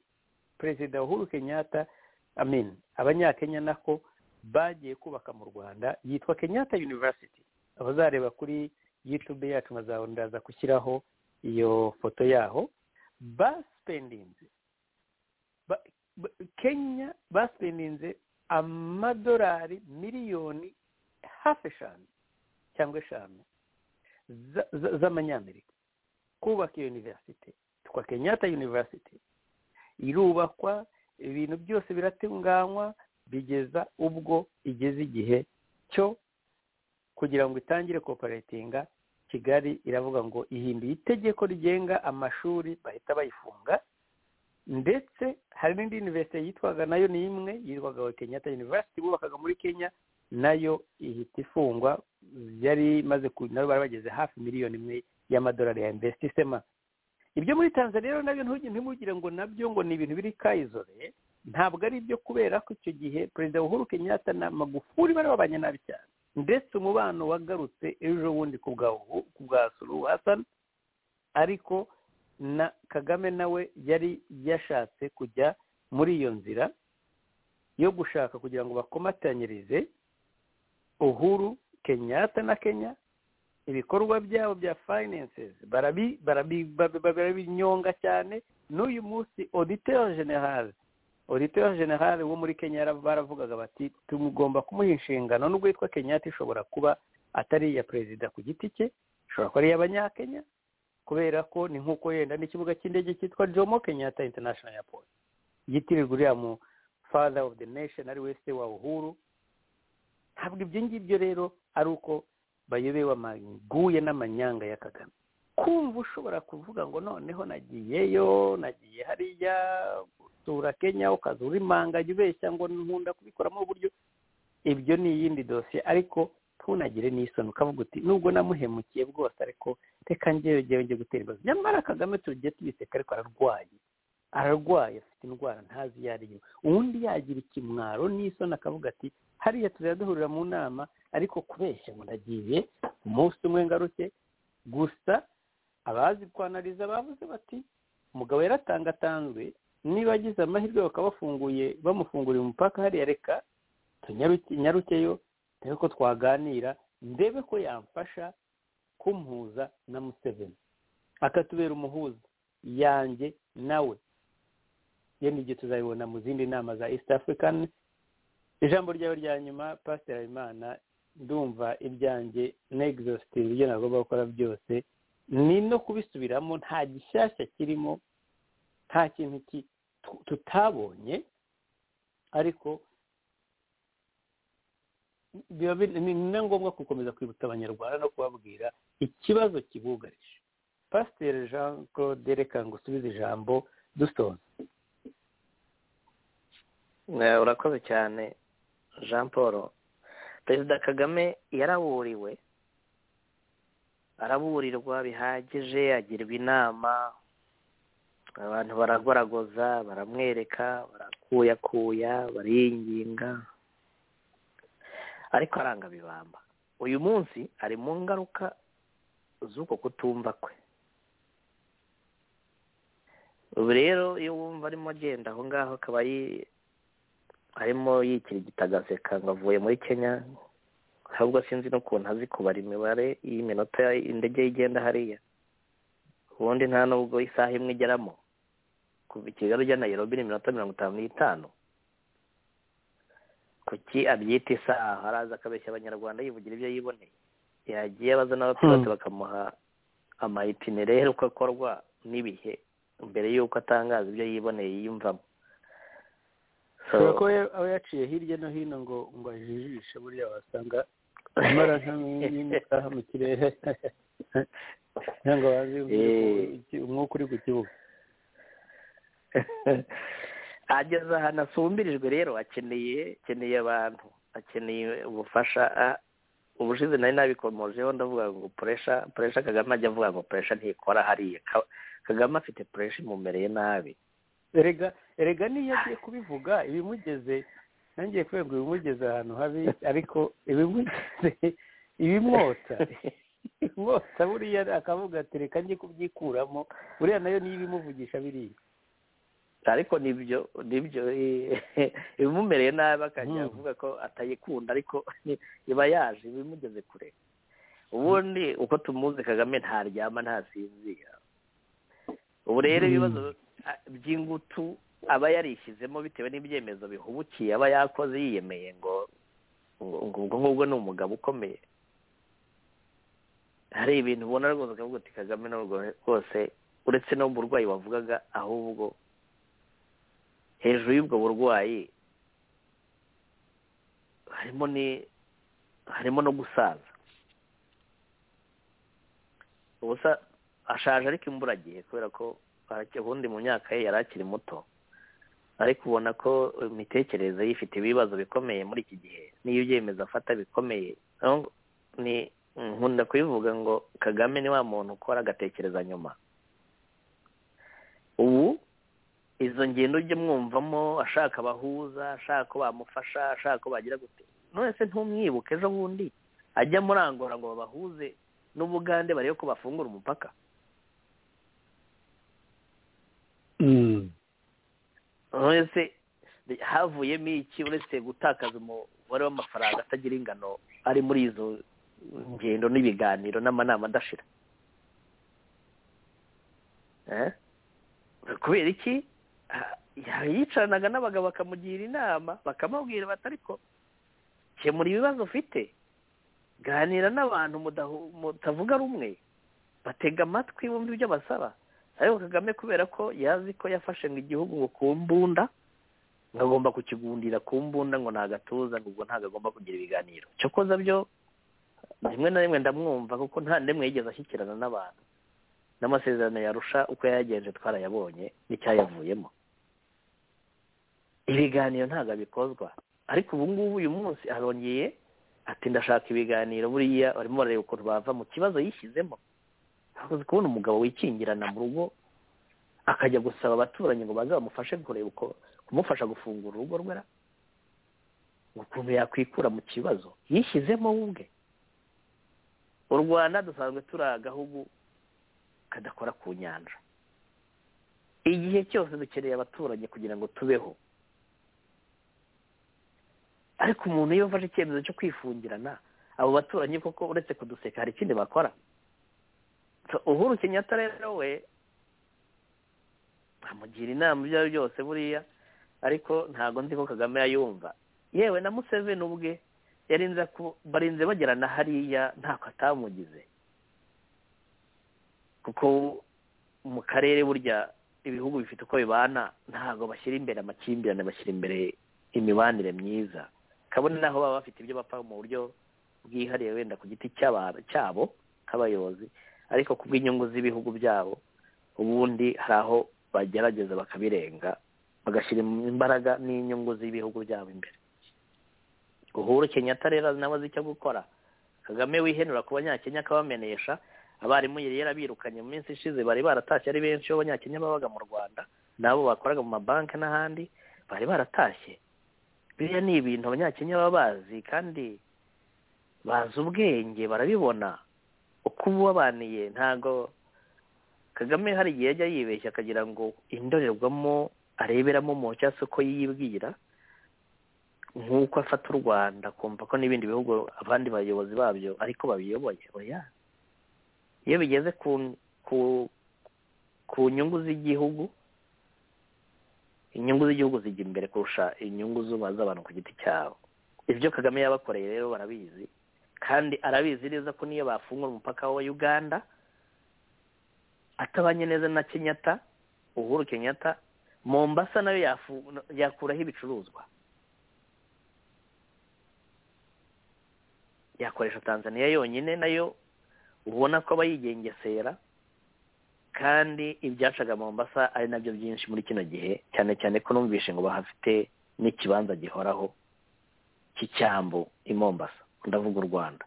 perezida uhuru kenyatta amin abanyakenya nako bagiye kubaka mu rwanda yitwa kenyatta university abazareba kuri youtube yacu nkazabona ndaza gushyiraho iyo foto yaho basipendinze ba- ba- kenya basipendinze amadolari miliyoni hafi eshanu cyangwa eshanu za- za- z'amanyamerika kubaka iyo universite twa kenyatta university irubakwa ibintu byose biratunganywa bigeza ubwo igeze igihe cyo kugira ngo itangire koperatinga kigali iravuga ngo ihinduye itegeko rigenga amashuri bahita bayifunga ndetse hari n'indi universite yitwaga nayo ni imwe yitwaga wa kenyatta university bubakaga muri kenya nayo ihita ifungwa yari imaze ku nayo bari bageze hafi miliyoni imwe y'amadolari ya investisema ibyo muri tanzania rero nabyo ntugire ntimugire ngo nabyo ngo ni ibintu biri kayizore ntabwo ari ibyo kubera ko icyo gihe perezida uhuru kenyatta na magufuri bari babanye nabi cyane ndetse umubano wagarutse ejo bundi ku bwa Uhu- ku bwa suruhu hasani ariko na kagame nawe yari yashatse kujya muri iyo nzira yo gushaka kugira ngo bakomatanyirize uhuru kenyatta na kenya ibikorwa byabo bya finances barabi- barabi- barabi- barabinyonga cyane n'uyu munsi auditeur general auditeur general wo muri kenya yara- baravugaga bati tumugomba kumuha inshingano nubwo yitwa kenyatta ishobora kuba atari iya perezida ku giti cye ishobora kuba ari iy'abanyakenya kubera ko ni nk'uko yenda n'ikibuga cy'indege cyitwa jomo kenyatta international airport yitirirwa uriya mu father of the nation ari we se wa uhuru ntabwo ibyo ngibyo rero ari uko bayobewe amaguye n'amanyanga ya kagame kumva ushobora kuvuga ngo noneho nagiyeyo nagiye hariya gusura kenya ukaza urimanganya ubeshya ngo nkunda kubikoramo uburyo ibyo ni iyindi dosiye ariko ntunagire n'isoni ukavuga uti nubwo namuhemukiye bwose ariko reka ngewe ngewe njye gutera ibibazo nyamara kagame tugiye tubiseka ariko ararwaye ararwaye afite indwara ntazi iyo ari yo ubundi yagira ikimwaro n'isoni akavuga ati hariya tuzajya duhurira mu nama ariko kubeshya muragiye umunsi umwe ngaruke gusa abazi kwanariza bavuze bati umugabo yaratangatanzwe niba agize amahirwe bakaba bafunguye bamufunguriye umupaka hariya reka tunyarukeyo dore ko twaganira ndebe ko yamfasha kumuhuza na museveni akatubera umuhuza yanjye nawe yenda igihe tuzabibona mu zindi nama za east african ijambo ryawe rya nyuma pasiteri habimana ndumva ibyanjye negizositiri ibyo nagomba gukora byose ni no kubisubiramo nta gishyashya kirimo nta kintu tutabonye ariko biba ni na ngombwa gukomeza kwibutsa abanyarwanda no kubabwira ikibazo kibugarije pasiteri jean claude reka ngo usubize ijambo dusonze urakoze cyane jean paul perezida kagame yaraburiwe araburirwa bihagije agirwa inama abantu baragoragoza baramwereka barakuyakuya bariyinginga ariko aranga bibamba uyu munsi ari mu ngaruka z'uko kutumva kwe ubu rero iyo wumva arimo agenda aho ngaho akaba arimo yikirigita agaseka ngo avuye muri kenya ahubwo sinzi n'ukuntu azi kubara imibare y'iminota indege igenda hariya ubundi nta nubwo isaha imwe igeramo kuva kigali ujya nayirobi ni iminota mirongo itanu n'itanu kuki abyita isaha araza akabeshya abanyarwanda yivugira ibyo yiboneye yagiye abaza n'abapilote bakamuha amayitinere uko akorwa n'ibihe mbere y'uko atangaza ibyo yiboneye yiyumvamo kubera ko aba yaciye hirya no hino ngo ngo ajijishe buriya wasanga amara nk'imisaha mu kirere cyangwa bazi umwuka uri ku kibuga ageze ahantu asumbirijwe rero akeneye akeneye abantu akeneye ubufasha ubushize nari nabikomojeho ndavuga ngo puresha puresha kagame ajya avuga ngo puresha ntikora hariya kagame afite puresha imumereye nabi erega erega niyo agiye kubivuga ibimugeze ntangiye kubera ibimugeze ahantu habi ariko ibimugeze ibimwotsa ibimwotsa buriya akavuga ati reka njye kubyikuramo buriya nayo niyo ibimuvugisha biriya ariko nibyo nibyo ibimumereye nabi akajya avuga ko atayikunda ariko iba yaje ibimugeze kure ubundi uko tumuzi kagame ntaryama ntasinzira ubu rero ibibazo by'ingutu aba yarishyizemo bitewe n'ibyemezo bihubukiye aba yakoze yiyemeye ngo ubwo ngubwo ni umugabo ukomeye hari ibintu ubona rwose ukavuga uti kagame ntabwo rwose uretse n'uburwayi wavugaga ahubwo hejuru y'ubwo burwayi harimo ni harimo no gusaza ubusa ashaje ariko imburagihe kubera ko ubundi mu myaka ye yari akiri muto ariko ubona ko imitekerereze ye ifite ibibazo bikomeye muri iki gihe n'iyo ibyemezo afata bikomeye nkunda kubivuga ngo kagame ni wa muntu ukora agatekereza nyuma ubu izo ngendo ujye mwumvamo ashaka abahuza ashaka ko bamufasha ashaka ko bagira gute nonese ntumwibuke ejo bundi ajya murangora ngo babahuze n'ubugande barebe ko bafungura umupaka uretse havuyemo iki uretse gutakaza umubare w'amafaranga atagira ingano ari muri izo ngendo n'ibiganiro n'amanama adashira kubera iki yicaranaga n'abagabo bakamugira inama bakamubwira bati ariko kemura ibibazo ufite ganira n'abantu mutavuga rumwe batega amatwi bumva ibyo basaba ariko kagame kubera ko yazi ko yafashe ngo igihugu ngo ku mbunda ngo agomba kukigundira ku mbunda ngo ntagatuza ngo ubwo ntabwo agomba kugira ibiganiro cyo koza byo rimwe na rimwe ndamwumva kuko nta ndemwe yigeze ashyikirana n'abantu n'amasezerano yarusha uko yayagenje twarayabonye n'icyayavuyemo ibiganiro ntabwo bikozwa ariko ubu ngubu uyu munsi arongeye ati ndashaka ibiganiro buriya barimo barareba ukuntu bava mu kibazo yishyizemo hakunze kubona umugabo wikingirana mu rugo akajya gusaba abaturanyi ngo baze bamufashe kureba uko kumufasha gufungura urugo rwe ra ukuntu yakwikura mu kibazo yishyizemo we ubwe u rwanda dusanzwe turi agahugu kadakora ku nyanja igihe cyose dukeneye abaturanyi kugira ngo tubeho ariko umuntu iyo afashe icyemezo cyo kwifungirana abo baturanyi koko uretse kuduseka hari ikindi bakora uhuru kenyatta rero we amugira inama ibyo ari byo byose buriya ariko ntabwo nzi ko kagame yayumva yewe na museveni ubwe yarinze barinze bagirana hariya ntako atamugize kuko mu karere burya ibihugu bifite uko bibana ntabwo bashyira imbere amakimbirane bashyira imbere imibanire myiza kabone naho baba bafite ibyo bapfa mu buryo bwihariye wenda ku giti cy'aba- cyabo nk'abayobozi ariko ku bw'inyungu z'ibihugu byabo ubundi hari aho bagerageza bakabirenga bagashyira imbaraga n'inyungu z'ibihugu byabo imbere uhuru kenyatta rero nawe azi icyo gukora kagame wihenura ku banyakenya akabamenesha abarimu yari yarabirukanye mu minsi ishize bari baratashye ari benshi b'abanyakenya babaga mu rwanda nabo bakoraga mu mabanki n'ahandi bari baratashye biriya ni ibintu abanyakenya baba bazi kandi bazi ubwenge barabibona uko uba ubabaniye ntabwo kagame hari igihe ajya yibeshya akagira ngo indorerwamo areberamo mu cyangwa se uko yibwira nk'uko afata u rwanda akumva ko n'ibindi bihugu abandi bayobozi babyo ariko babiyoboye oya iyo bigeze ku ku ku nyungu z'igihugu inyungu z'igihugu zijya imbere kurusha inyungu zuba z'abantu ku giti cyabo ibyo kagame yabakoreye rero barabizi kandi arabizi neza ko niyo bafungura umupaka wa uganda atabanye neza na kenyatta uhuru kenyatta mombasa nayo yafu- yakuraho ibicuruzwa yakoresha tanzania yonyine nayo ubona ko aba yigengesera kandi ibyacaga mombasa ari nabyo byinshi muri kino gihe cyane cyane ko numvishe ngo bahafite n'ikibanza gihoraho cy'icyambu i mombasa ndavuga u rwanda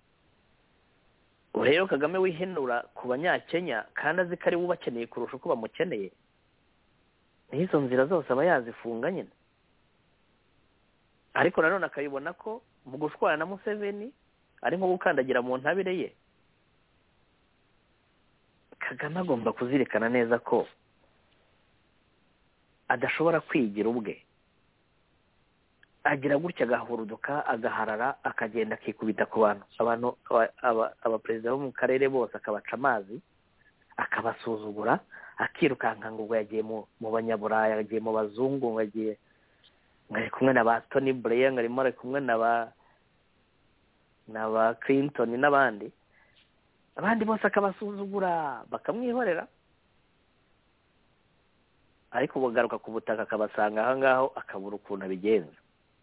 ubu rero kagame wihenura ku banyakenya kandi azi ko ari we ubakeneye kurusha uko bamukeneye n'izo nzira zose aba yazifunga nyine ariko nanone akabibona ko mu gushwana na museveni ari nko gukandagira mu ntabire ye kagame agomba kuzirikana neza ko adashobora kwigira ubwe agira gutya agahuruduka agaharara akagenda akikubita ku bantu abantu aba- aba- abaperezida bo mu karere bose akabaca amazi akabasuzugura akirukanka ngo ubwo yagiye mu mu banyaburaya yagiye mu bazungu ngo yagiye ngo ari kumwe na ba toni bureya ngo arimo ari kumwe na ba na ba kirintoni n'abandi abandi bose akabasuzugura bakamwihorera ariko bagaruka ku butaka akabasanga aho ngaho akabura ukuntu abigenza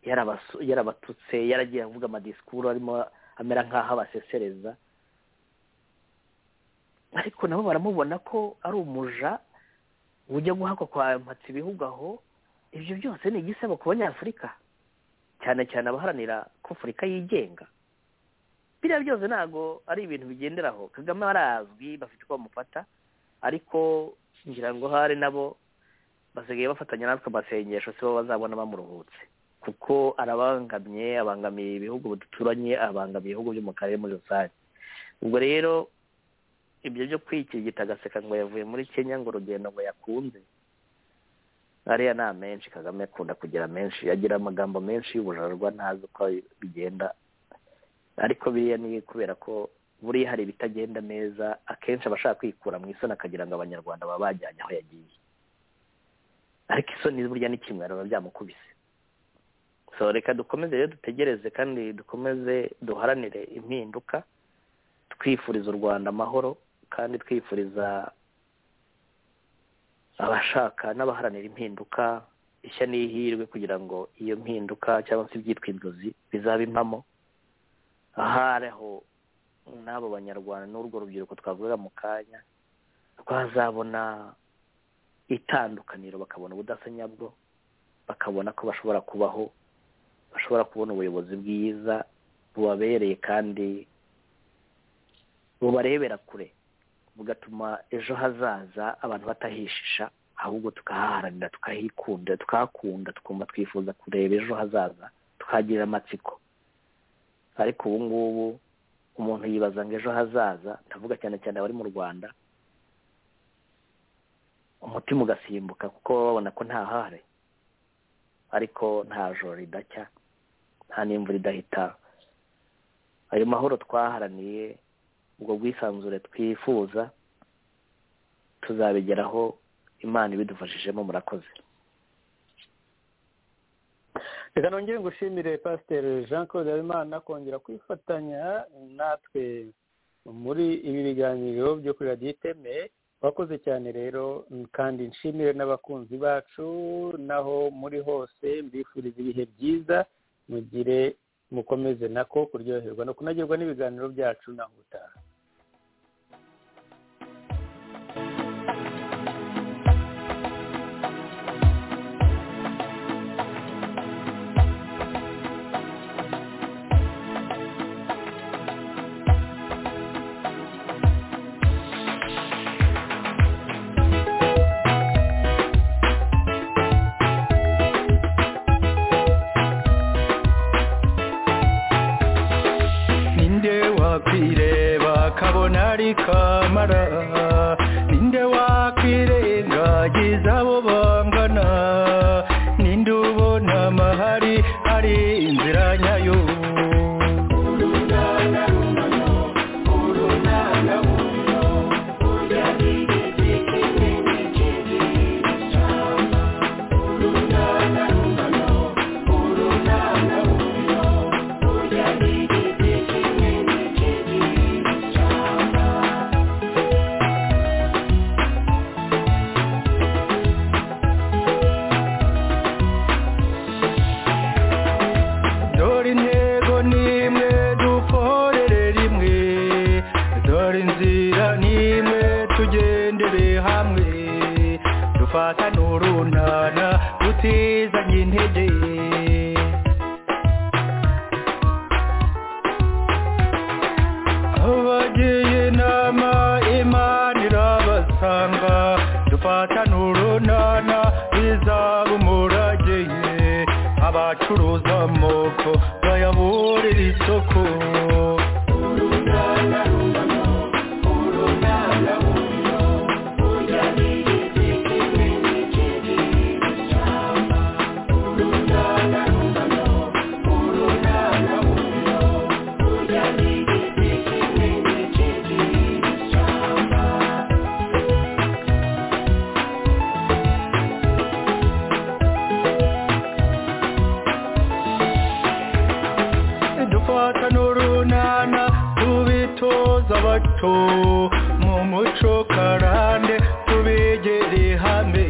Yarabasu- yarabatutse yaragiye avuga amadisikuru arimo amera nk'aho abasesereza ariko nabo baramubona ko ari umuja ujya guhakwa kwa mpatsi ibihugu aho ibyo byose ni igisebo ku banyafurika cyane cyane abaharanira ko afurika yigenga biriya byose ntabwo ari ibintu bigenderaho kagame arazwi bafite uko bamufata ariko ngira ngo hari nabo basigaye bafatanya natwe amasengesho si bo bazabona bamuruhutse kuko arabangamye abangamiye ibihugu duturanye abangamiye ibihugu byo mu karere muri rusange ubwo rero ibyo byo kwikirigita agaseka ngo yavuye muri kenya ngo urugendo ngo yakunze ariya ni amenshi kagame akunda kugira menshi agira amagambo menshi y'ubujarwa ntazi uko bigenda ariko biriya ni kubera ko buriya hari ibitagenda neza akenshi aba ashaka kwikura mu isoni akagira ngo abanyarwanda baba bajyanye aho yagiye ariko isoni burya ni kimwe biba byamukubise so reka dukomeze rero dutegereze kandi dukomeze duharanire impinduka twifuriza u rwanda amahoro kandi twifuriza abashaka n'abaharanira impinduka ishya n'ihirwe kugira ngo iyo mpinduka cyangwa se ibyitwinduzi bizabe impamo ahariho n'abo banyarwanda n'urwo rubyiruko twavuga mu kanya twazabona itandukaniro bakabona ubudasa nyabwo bakabona ko bashobora kubaho bashobora kubona ubuyobozi bwiza bubabereye kandi bubarebera kure bugatuma ejo hazaza abantu batahishisha ahubwo tukahaharanira tukahikunda tukahakunda tukumva twifuza kureba ejo hazaza tukahagirira amatsiko ariko ubu ngubu umuntu yibaza ngo ejo hazaza ndavuga cyane cyane abari mu rwanda umutima ugasimbuka kuko baba babona ko nta hare ariko nta joro ridacya nta n'imvura idahita ayo mahoro twaharaniye ubwo bwisanzure twifuza tuzabigeraho imana ibidufashijemo murakoze reka nongere ngushimire pasiteri jean claude habimana kongera kwifatanya natwe muri ibi biganiro byo kuri radiyo iteme wakoze cyane rero kandi nshimire n'abakunzi bacu naho muri hose mbifuriza ibihe byiza mugire mukomeze nako kuryoherwa no kunagirwa n'ibiganiro byacu naho utaha ninde wakwireba kabona ari kamara ninde wakwirengagiza abo bangana ninde ubona amahari ari inzira nyayo dore intego n'imwe dukorere rimwe dore inzira n'imwe tugendere hamwe dufatane urunana tutizanye intege abagiye inama imana irabasanga dufatane urunana bizaba umurage abacuruza amoko bayaburira isoko dufata n'urunana tubitoza abato mu muco karande tubigere hamwe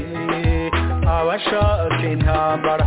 abashaka intambara